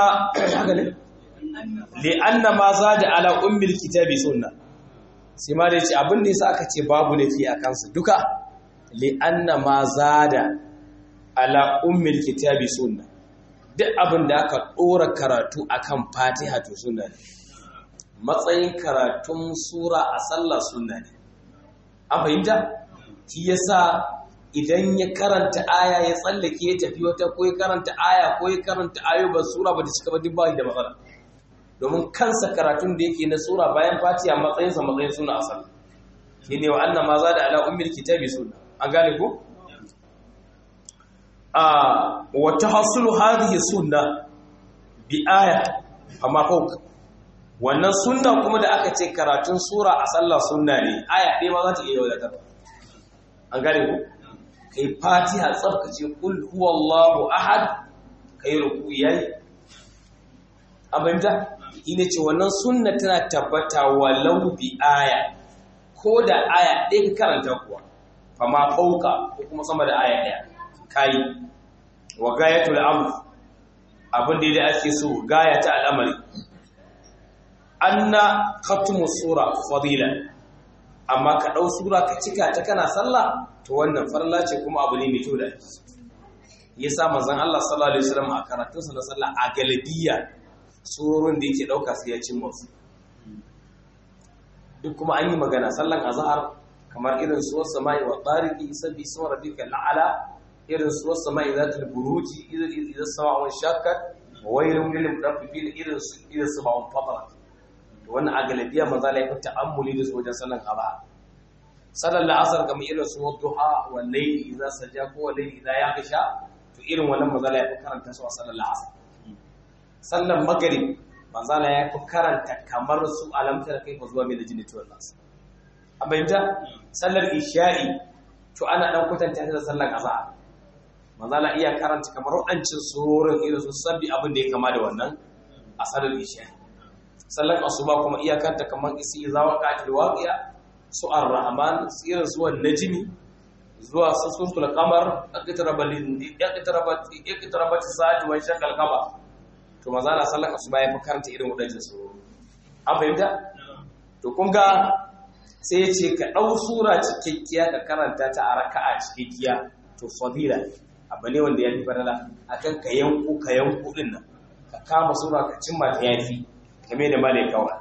li'anna ma zada ala ummil kitabi sunna sai ma da yace abin da yasa aka ce babu lafi a kansu duka li'anna ma zada ala ummil kitabi sunna duk abin da aka dora karatu akan fatiha to sunna ne matsayin karatun sura a sallah sunna ne an fahimta shi yasa idan ya karanta aya ya tsallake ya tafi wata ko ya karanta aya ko ya karanta ayo ba sura ba ta cika ba duk ba da matsala domin kansa karatun da yake na sura bayan fatiha matsayinsa matsayin suna a sallah shi ne wa annan ma za da ala ummil kitabi sunna an gane ko a wata hasulu hadhihi sunna bi aya amma fawqa wannan sunna kuma da aka ce karatun sura a sallah sunna ne aya ɗaya ma za ta iya wadatar an gane ku kai fatiha tsarkace kul huwallahu ahad kai ruku yayi abinda ina ce wannan sunna tana tabbata walau bi aya ko da aya ɗaya ka karanta kuwa fama fauka ko kuma sama da aya ɗaya kai wa gayatul amr abin da ake so gaya ta al'amari anna khatmu sura fadila amma ka dau sura ka cika ta kana sallah to wannan farla ce kuma abu ne mai kyau da yasa manzon Allah sallallahu alaihi wasallam a karatun sa na sallah a galabiya surorin da yake dauka sai ya cin musu duk kuma an yi magana sallan azhar kamar irin suwar samai wa tariqi sabbi isma rabbika al'ala irin suwar samai zatul buruji idan idan sama'un shakkat wa wailun lil mutaffifin irin irin sama'un fatarat wannan a galabiya maza la yafi ta'ammuli da su wajen sallan aba sallan la'asar kamar irin su duha wal layli idza saja ko wal layli idza yaghsha to irin wannan maza la yafi karanta su a sallan la'asar sallan maghrib maza la yafi karanta kamar su alamtar kai fa zuwa mai da jini to nas a bayyana sallar isha'i to ana dan kwatanta da sallan azhar maza la iya karanta kamar wadancin surorin irin su sabbi abin da ya kama da wannan a sallar isha'i sallar asuba kuma iyakanta kamar isi zawa qatil waqiya su ar-rahman irin zuwa najmi zuwa suratul qamar aqtaraba lin aqtarabat aqtarabat sa'ati wa shaqal qamar to maza na sallar asuba ya fi karanta irin wadannan surori an fahimta to kun ga sai ya ce ka dau sura cikakkiya ka karanta ta a raka'a cikakkiya to fadila abu ne wanda ya fi farala akan ka yanku ka yanku din nan ka kama sura ka cimma ta yafi game da malai kawai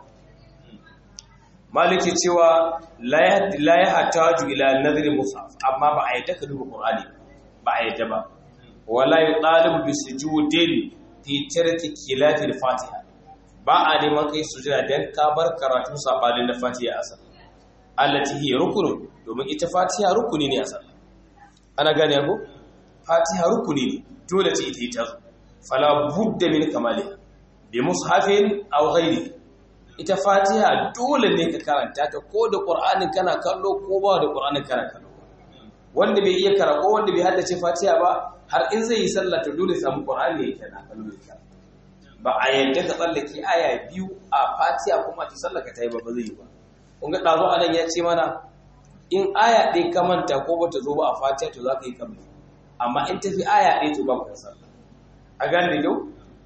maliki cewa la ya hataju ila nadri musaf amma ba a yadda ka duba qur'ani ba a yadda ba wala yutalibu bi sujudin fi tarki kilati fatiha ba a neman kai sujada dan ka bar karatu sabalin da fatiha asal allati hiya rukun domin ita fatiha rukuni ne asal ana gane ko fatiha rukuni ne dole ce ita ita fala budda min kamaliha bi mushafin aw ghairi ita fatiha dole ne ka karanta ta ko da qur'anin kana kallo ko ba da qur'anin kana kallo wanda bai iya karako wanda bai haddace fatiha ba har in zai yi sallah to dole samu qur'ani ya kana kallo ya ba a yadda ka tsallake aya biyu a fatiha kuma ta sallaka ta yi ba ba zai yi ba kun ga dazo anan ya ce mana in aya ɗaya ka manta ko bata zo ba a fatiha to za ka yi kamar amma in tafi aya ɗaya to ba ka sallah a gane da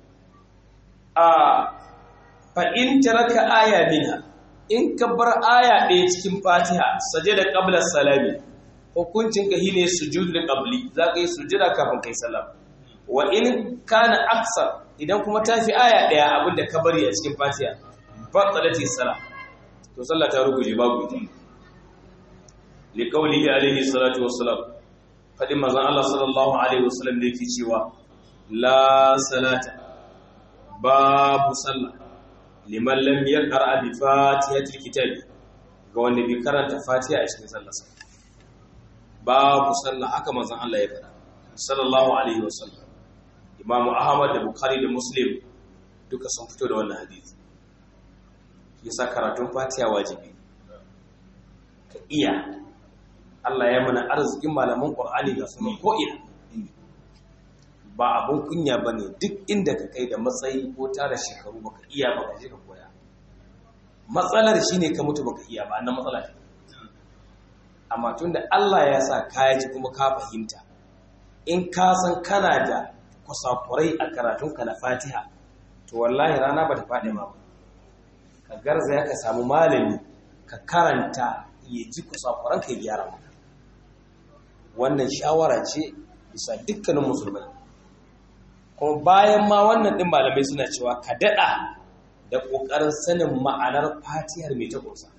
a fa'in taraka aya minha in ka bar aya ɗaya cikin fatiha saje da ƙablar salami hukuncin ka hine sujud da ƙabli za ka yi sujira kafin kai salam wa in kana aksar idan kuma ta fi aya ɗaya abinda ka bari a cikin fatiha batsalati sala to sallah ta ruguje babu ita li qawlihi alayhi salatu wassalam fadin manzon Allah sallallahu alaihi wasallam da yake cewa la salata babu sallah liman lam yaqra bi fatihatil kitab ga wanda bai karanta fatiha a cikin sallarsa babu sallah haka manzon Allah ya faɗa sallallahu alaihi wasallam Imam Ahmad da Bukhari da Muslim duka sun fito da wannan hadisi yasa karatun fatiha wajibi ka iya Allah ya mana arzikin malaman Qur'ani ga sunan ko ina ba abun kunya bane duk inda ka kai da matsayi ko tara shekaru baka iya ba ka je ka koya matsalar shine ka mutu baka iya ba annan matsala ce amma tunda Allah ya sa ka ji kuma ka fahimta in ka san kana da kusakurai a karatunka na Fatiha to wallahi rana ba ta faɗi ma ka garzaya ka samu malami ka karanta ya ji kusakuran ka gyara maka wannan shawara ce bisa dukkanin musulmai kuma bayan ma wannan ɗin malamai suna cewa ka daɗa da ƙoƙarin sanin ma'anar fatihar mai ta ƙosa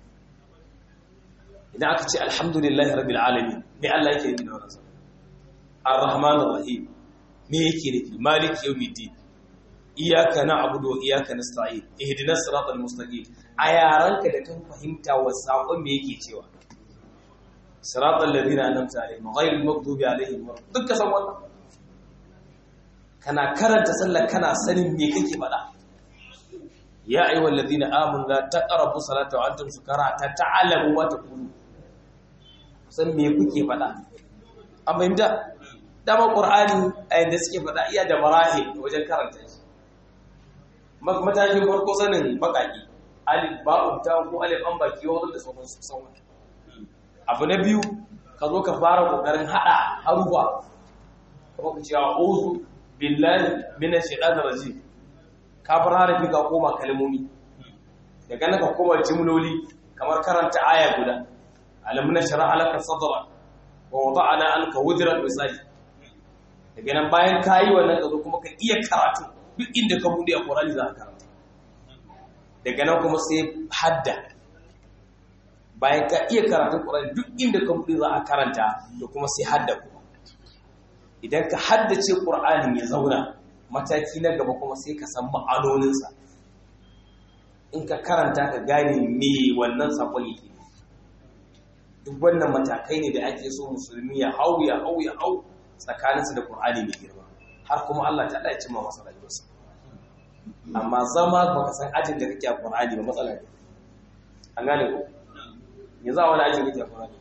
idan aka ce alhamdulillahi rabbil alamin me Allah yake nufi da wannan sa ar-rahman ar-rahim me yake nufi maliki yawmiddin iyyaka na'budu wa iyyaka nasta'in ihdinas siratal mustaqim a yaranka da kan fahimta wa sakon me yake cewa siratal ladina an'amta alaihim ghayril maghdubi alaihim dukkan san wannan kana karanta sallar kana sanin me kake faɗa ya ayyuhal ladina amanu la taqrabu salata wa antum sukara ta ta'lamu wa taqulu san me kuke faɗa an fahimta dama qur'ani a yanda suke faɗa iya da marahil wajen karanta shi matakin farko sanin bakaki alif ba'u ta ko alif an baki wato da sauran su sauran abu na biyu ka zo ka fara kokarin hada harufa kuma ka ce a'udhu billahi minash shaitanir rajim ka bar harafi ka koma kalmomi daga nan ka koma jimloli kamar karanta aya guda alam nashra alaka sadra wa wada'na anka wudran misali daga nan bayan kayi wannan ka zo kuma ka iya karatu duk inda ka bude a Qur'ani za ka karanta daga nan kuma sai hadda bayan ka iya karatun Qur'ani duk inda ka bude za a karanta da kuma sai hadda kuma idan ka haddace Qur'anin ya zauna mataki na gaba kuma sai ka san ma'anoninsa in ka karanta ka gane me wannan sakon yake duk wannan matakai ne da ake so musulmi ya hau ya hau ya hau tsakaninsa da Qur'ani mai girma har kuma Allah ta ɗaya cimma masa rayuwarsa amma zama ba ka san ajin da kake a Qur'ani ba matsala ne an gane ko yanzu a wani ajin kake a Qur'ani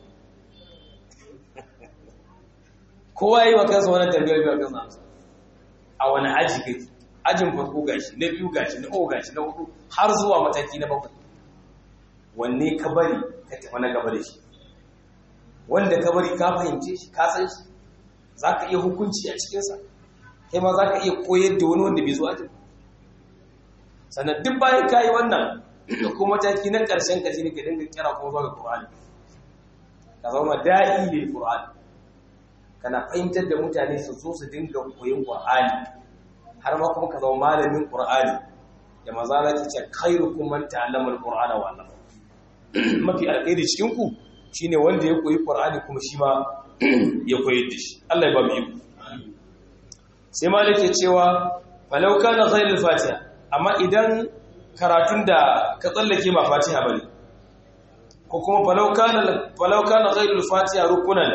kowa yi wa kansa wani tambayar biyar kansa amsa a wani aji kake ajin farko gashi na biyu gashi na uku gashi na hudu har zuwa mataki na bakwai wanne ka bari ka tafi na gaba da shi wanda ka bari ka fahimce shi ka san shi za ka iya hukunci a cikinsa kai ma za ka iya koyar da wani wanda bai zuwa jin sannan duk bayan ka yi wannan da kuma mataki na ƙarshen ka ne ka dinga kira kuma zuwa ga ƙur'ani ka zama da'i lil ƙur'ani kana fahimtar da mutane su so su dinga koyon ƙur'ani har ma kuma ka zama malamin ƙur'ani da maza na ce khairukum man ta'allama al-qur'ana wa 'allama mafi alkhairi cikin ku shine wanda ya koyi ƙur'ani kuma shi ma ya koyar da shi Allah ya ba mu iko sai malik ya cewa falau kana ghayrul fatiha amma idan karatun da ka tsallake ba fatiha bane ko kuma falau kana falau kana ghayrul fatiha rukunan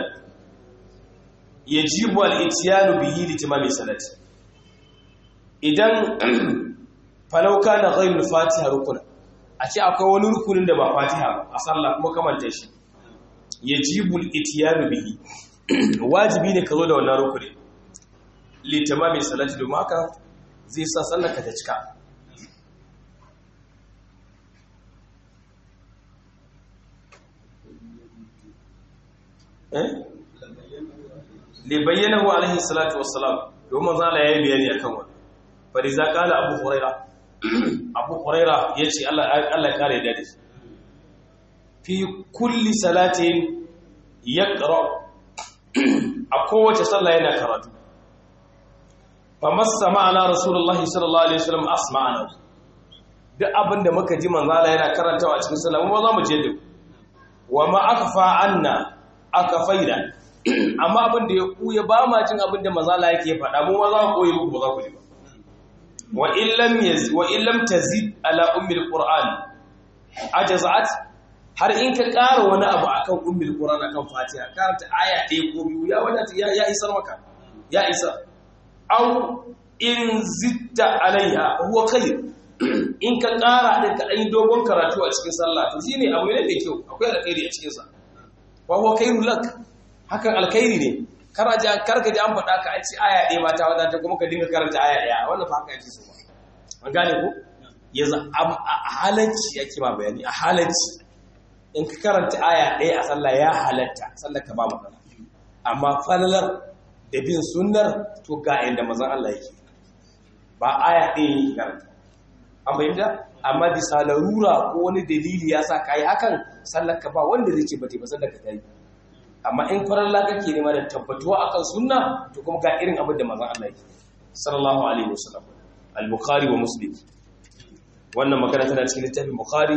yajibu al-ityanu bihi li tamami salati idan falau kana ghayrul fatiha rukunan a ce akwai wani rukunin da ba fatiha ba a sallah kuma kamanta shi yajibu al-ityanu bihi wajibi ne ka zo da wannan rukuni li tamami salati domin haka zai sa sallar ka ta cika eh li bayyanahu alaihi salatu wassalam domin zala yayi bayani akan wannan fariza kala abu huraira abu huraira yace Allah Allah ya kare da shi fi kulli salatin yaqra a kowace sallah yana karatu fa masama ana rasulullahi sallallahu alaihi wasallam asma'ana duk abinda muka ji manzo Allah yana karantawa cikin sallah mu za mu je da wa ma akfa anna akafaina amma abinda ya kuya ba ma jin abinda manzo Allah yake faɗa mu ma za mu koyi muku ba za ku ji ba wa illam yaz wa illam tazid ala ummi alquran ajazat har in ka ƙara wani abu akan ummi alquran akan fatiha karanta aya ɗaya ko biyu ya wadata ya, ya isar maka ya isa aw in zitta alaiha huwa khair in ka ƙara din ka ɗan dogon karatu a cikin sallah to shine abu ne mai kyau akwai alkhairi a cikin sa wa huwa khairul lak hakan alkhairi ne kar ji karka ji an faɗa ka a ci aya ɗaya mata wadata kuma ka dinga karanta aya ɗaya wannan fa haka yake so ba an gane ko yanzu a halacci yake ma bayani a halacci in ka karanta aya ɗaya a sallah ya halatta sallar ka ba matsala amma falalar da bin sunnar to ga inda mazan Allah yake ba aya ɗaya yake karanta an bayyana amma bisa larura ko wani dalili ya sa ka yi hakan sallar ka ba wanda zai ce ba ba sallar ka ta yi amma in faralla kake nema da tabbatuwa akan sunna to kuma ga irin abin da mazan Allah yake sallallahu alaihi wasallam al-bukhari wa muslim wannan magana tana cikin littafin bukhari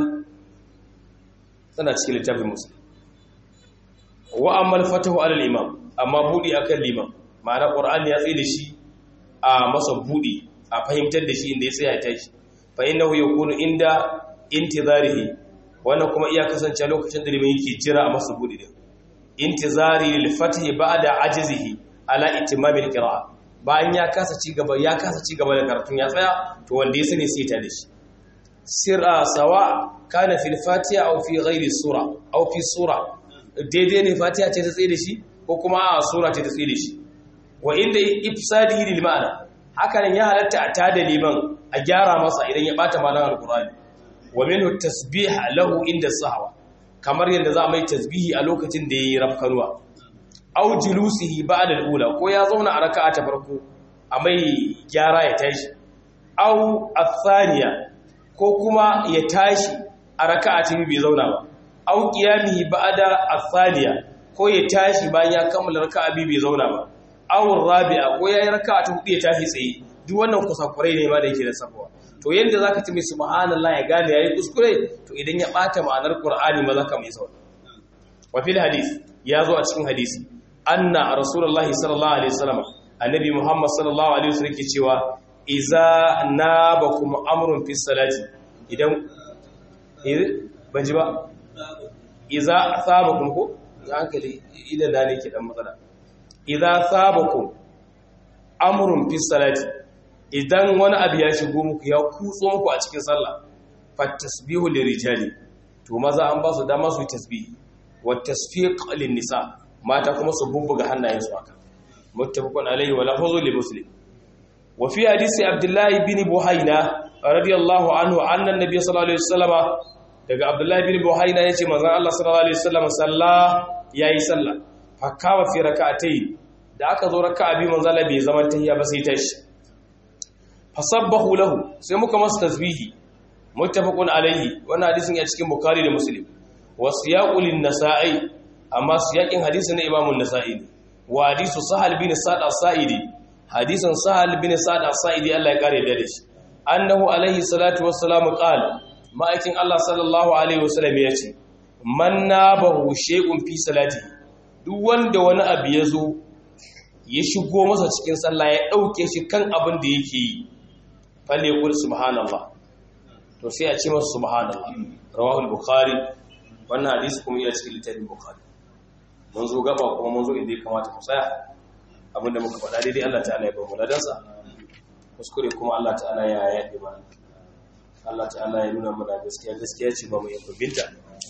tana cikin littafin muslim wa amma al-fatahu ala al-imam amma budi akan liman ma'ana qur'ani ya tsaye da shi a masa budi a fahimtar da shi inda ya tsaya ta shi fa innahu yakunu inda intizarihi wannan kuma iya kasance lokacin da liman yake jira a masa budi din intizari lil fathi ba'da ajzihi ala itimam al-qira'a bayan ya kasa ci gaba ya kasa ci gaba da karatun ya tsaya to wanda ya sani sai ta da shi sirra sawa kana fil fatiha aw fi ghairi sura aw fi sura daidai ne fatiha ce ta tsaye da shi ko kuma a sura ce ta tsaye da shi wa inda ifsadihi lil ma'ana haka nan ya halatta a tada liman a gyara masa idan ya bata malan alqur'ani wa minhu tasbih lahu inda sahwa kamar yadda za a mai tasbihi a lokacin da yayi rafkanuwa aw julusihi ba'da al-ula ko ya zauna a raka'a ta farko a mai gyara ya tashi aw athaniya ko kuma ya tashi a raka'a ta bai zauna ba aw qiyamihi ba'da athaniya ko ya tashi bayan ya kammala raka'a bai zauna ba aw rabi'a ko yayi raka'a ta hudu ya tashi tsaye duk wannan kusakurai ne ma da yake da sabuwa to yanda zaka ci mai subhanallah ya gane yayi kuskure to idan ya bata ma'anar qur'ani ma zaka mai sawa wa fil hadith ya zo a cikin hadisi anna rasulullahi sallallahu alaihi wasallam annabi muhammad sallallahu alaihi wasallam yake cewa iza nabakum amrun fi salati idan ban ji ba iza sabakum ko hankali idan da ne ke dan matsala iza sabakum amrun fi salati idan wani abu ya shigo muku ya kutso muku a cikin sallah fatasbihu lirijali to maza an ba su dama su yi tasbihi wa tasfiq lin nisa mata kuma su bubbuga hannayensu haka muttafaqun alayhi wa lafzu li muslim wa fi hadisi abdullah ibn buhayna radiyallahu anhu anna an-nabiy sallallahu alaihi wasallam daga abdullah ibn buhayna yace manzon Allah sallallahu alaihi wasallam salla yayi salla fa kawa fi rak'atayn da aka zo raka'a bi manzon Allah bai zaman tahiyya ba sai tashi fasabbahu lahu sai muka masa tasbihi muttafaqun alayhi wannan hadisin ya cikin bukhari da muslim wa siyaqul nasa'i amma siyakin hadisin na imamu nasa'i ne wa hadisu sahal bin sa'd as-sa'idi hadisin sahal bin sa'd as-sa'idi Allah ya kare da shi annahu alayhi salatu wassalamu qala ma'aikin Allah sallallahu alaihi wasallam ya ce man nabahu shay'un fi salati duk wanda wani abu ya zo ya shigo masa cikin sallah ya dauke shi kan abin da yake yi falle kul subhanallah to sai a ce masa subhanallah rawahu al-bukhari wannan hadisi kuma yana cikin littafin bukhari mun zo gaba kuma mun zo inda ya kamata mu tsaya abinda muka faɗa daidai Allah ta'ala ya ba mu ladansa kuskure kuma Allah ta'ala ya yaɗe mana Allah ta'ala ya nuna mana gaskiya gaskiya ce ba mu yi binta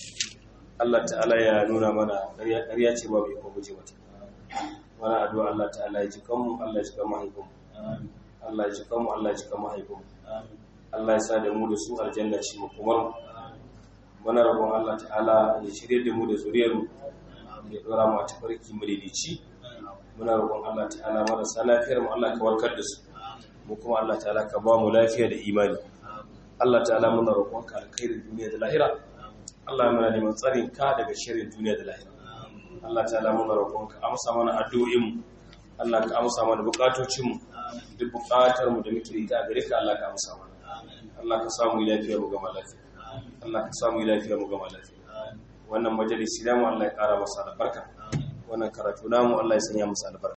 Allah ta'ala ya nuna mana ƙarya ce ba mu yi guje mata wani addu'a Allah ta'ala ya ji kanmu Allah ya ji kan mahaifinmu Allah ya ji kanmu Allah ya ji kan mahaifinmu Allah ya sa da mu da su aljanna shi mu kuma muna rabon Allah ta'ala ya shirye da mu da zuriyarmu ya dora mu a tafarki madaidaici muna roƙon Allah ta'ala marasa lafiyar mu Allah ka warkar da su mu kuma Allah ta'ala ka ba mu lafiya da imani Allah ta'ala muna roƙon ka alkhairin duniya da lahira Allah muna neman tsarin ka daga shirin duniya da lahira Allah ta'ala muna roƙon ka amsa mana addu'o'in mu Allah ka amsa mana bukatocin mu duk buƙatar mu da muke da ita a gare ka Allah ka amsa mana Allah ka samu lafiya mu gama lafiya Allah ka samu lafiya mu gama lafiya wannan majalisi namu Allah ya ƙara masa albarka wannan karatu namu Allah ya sanya masa albarka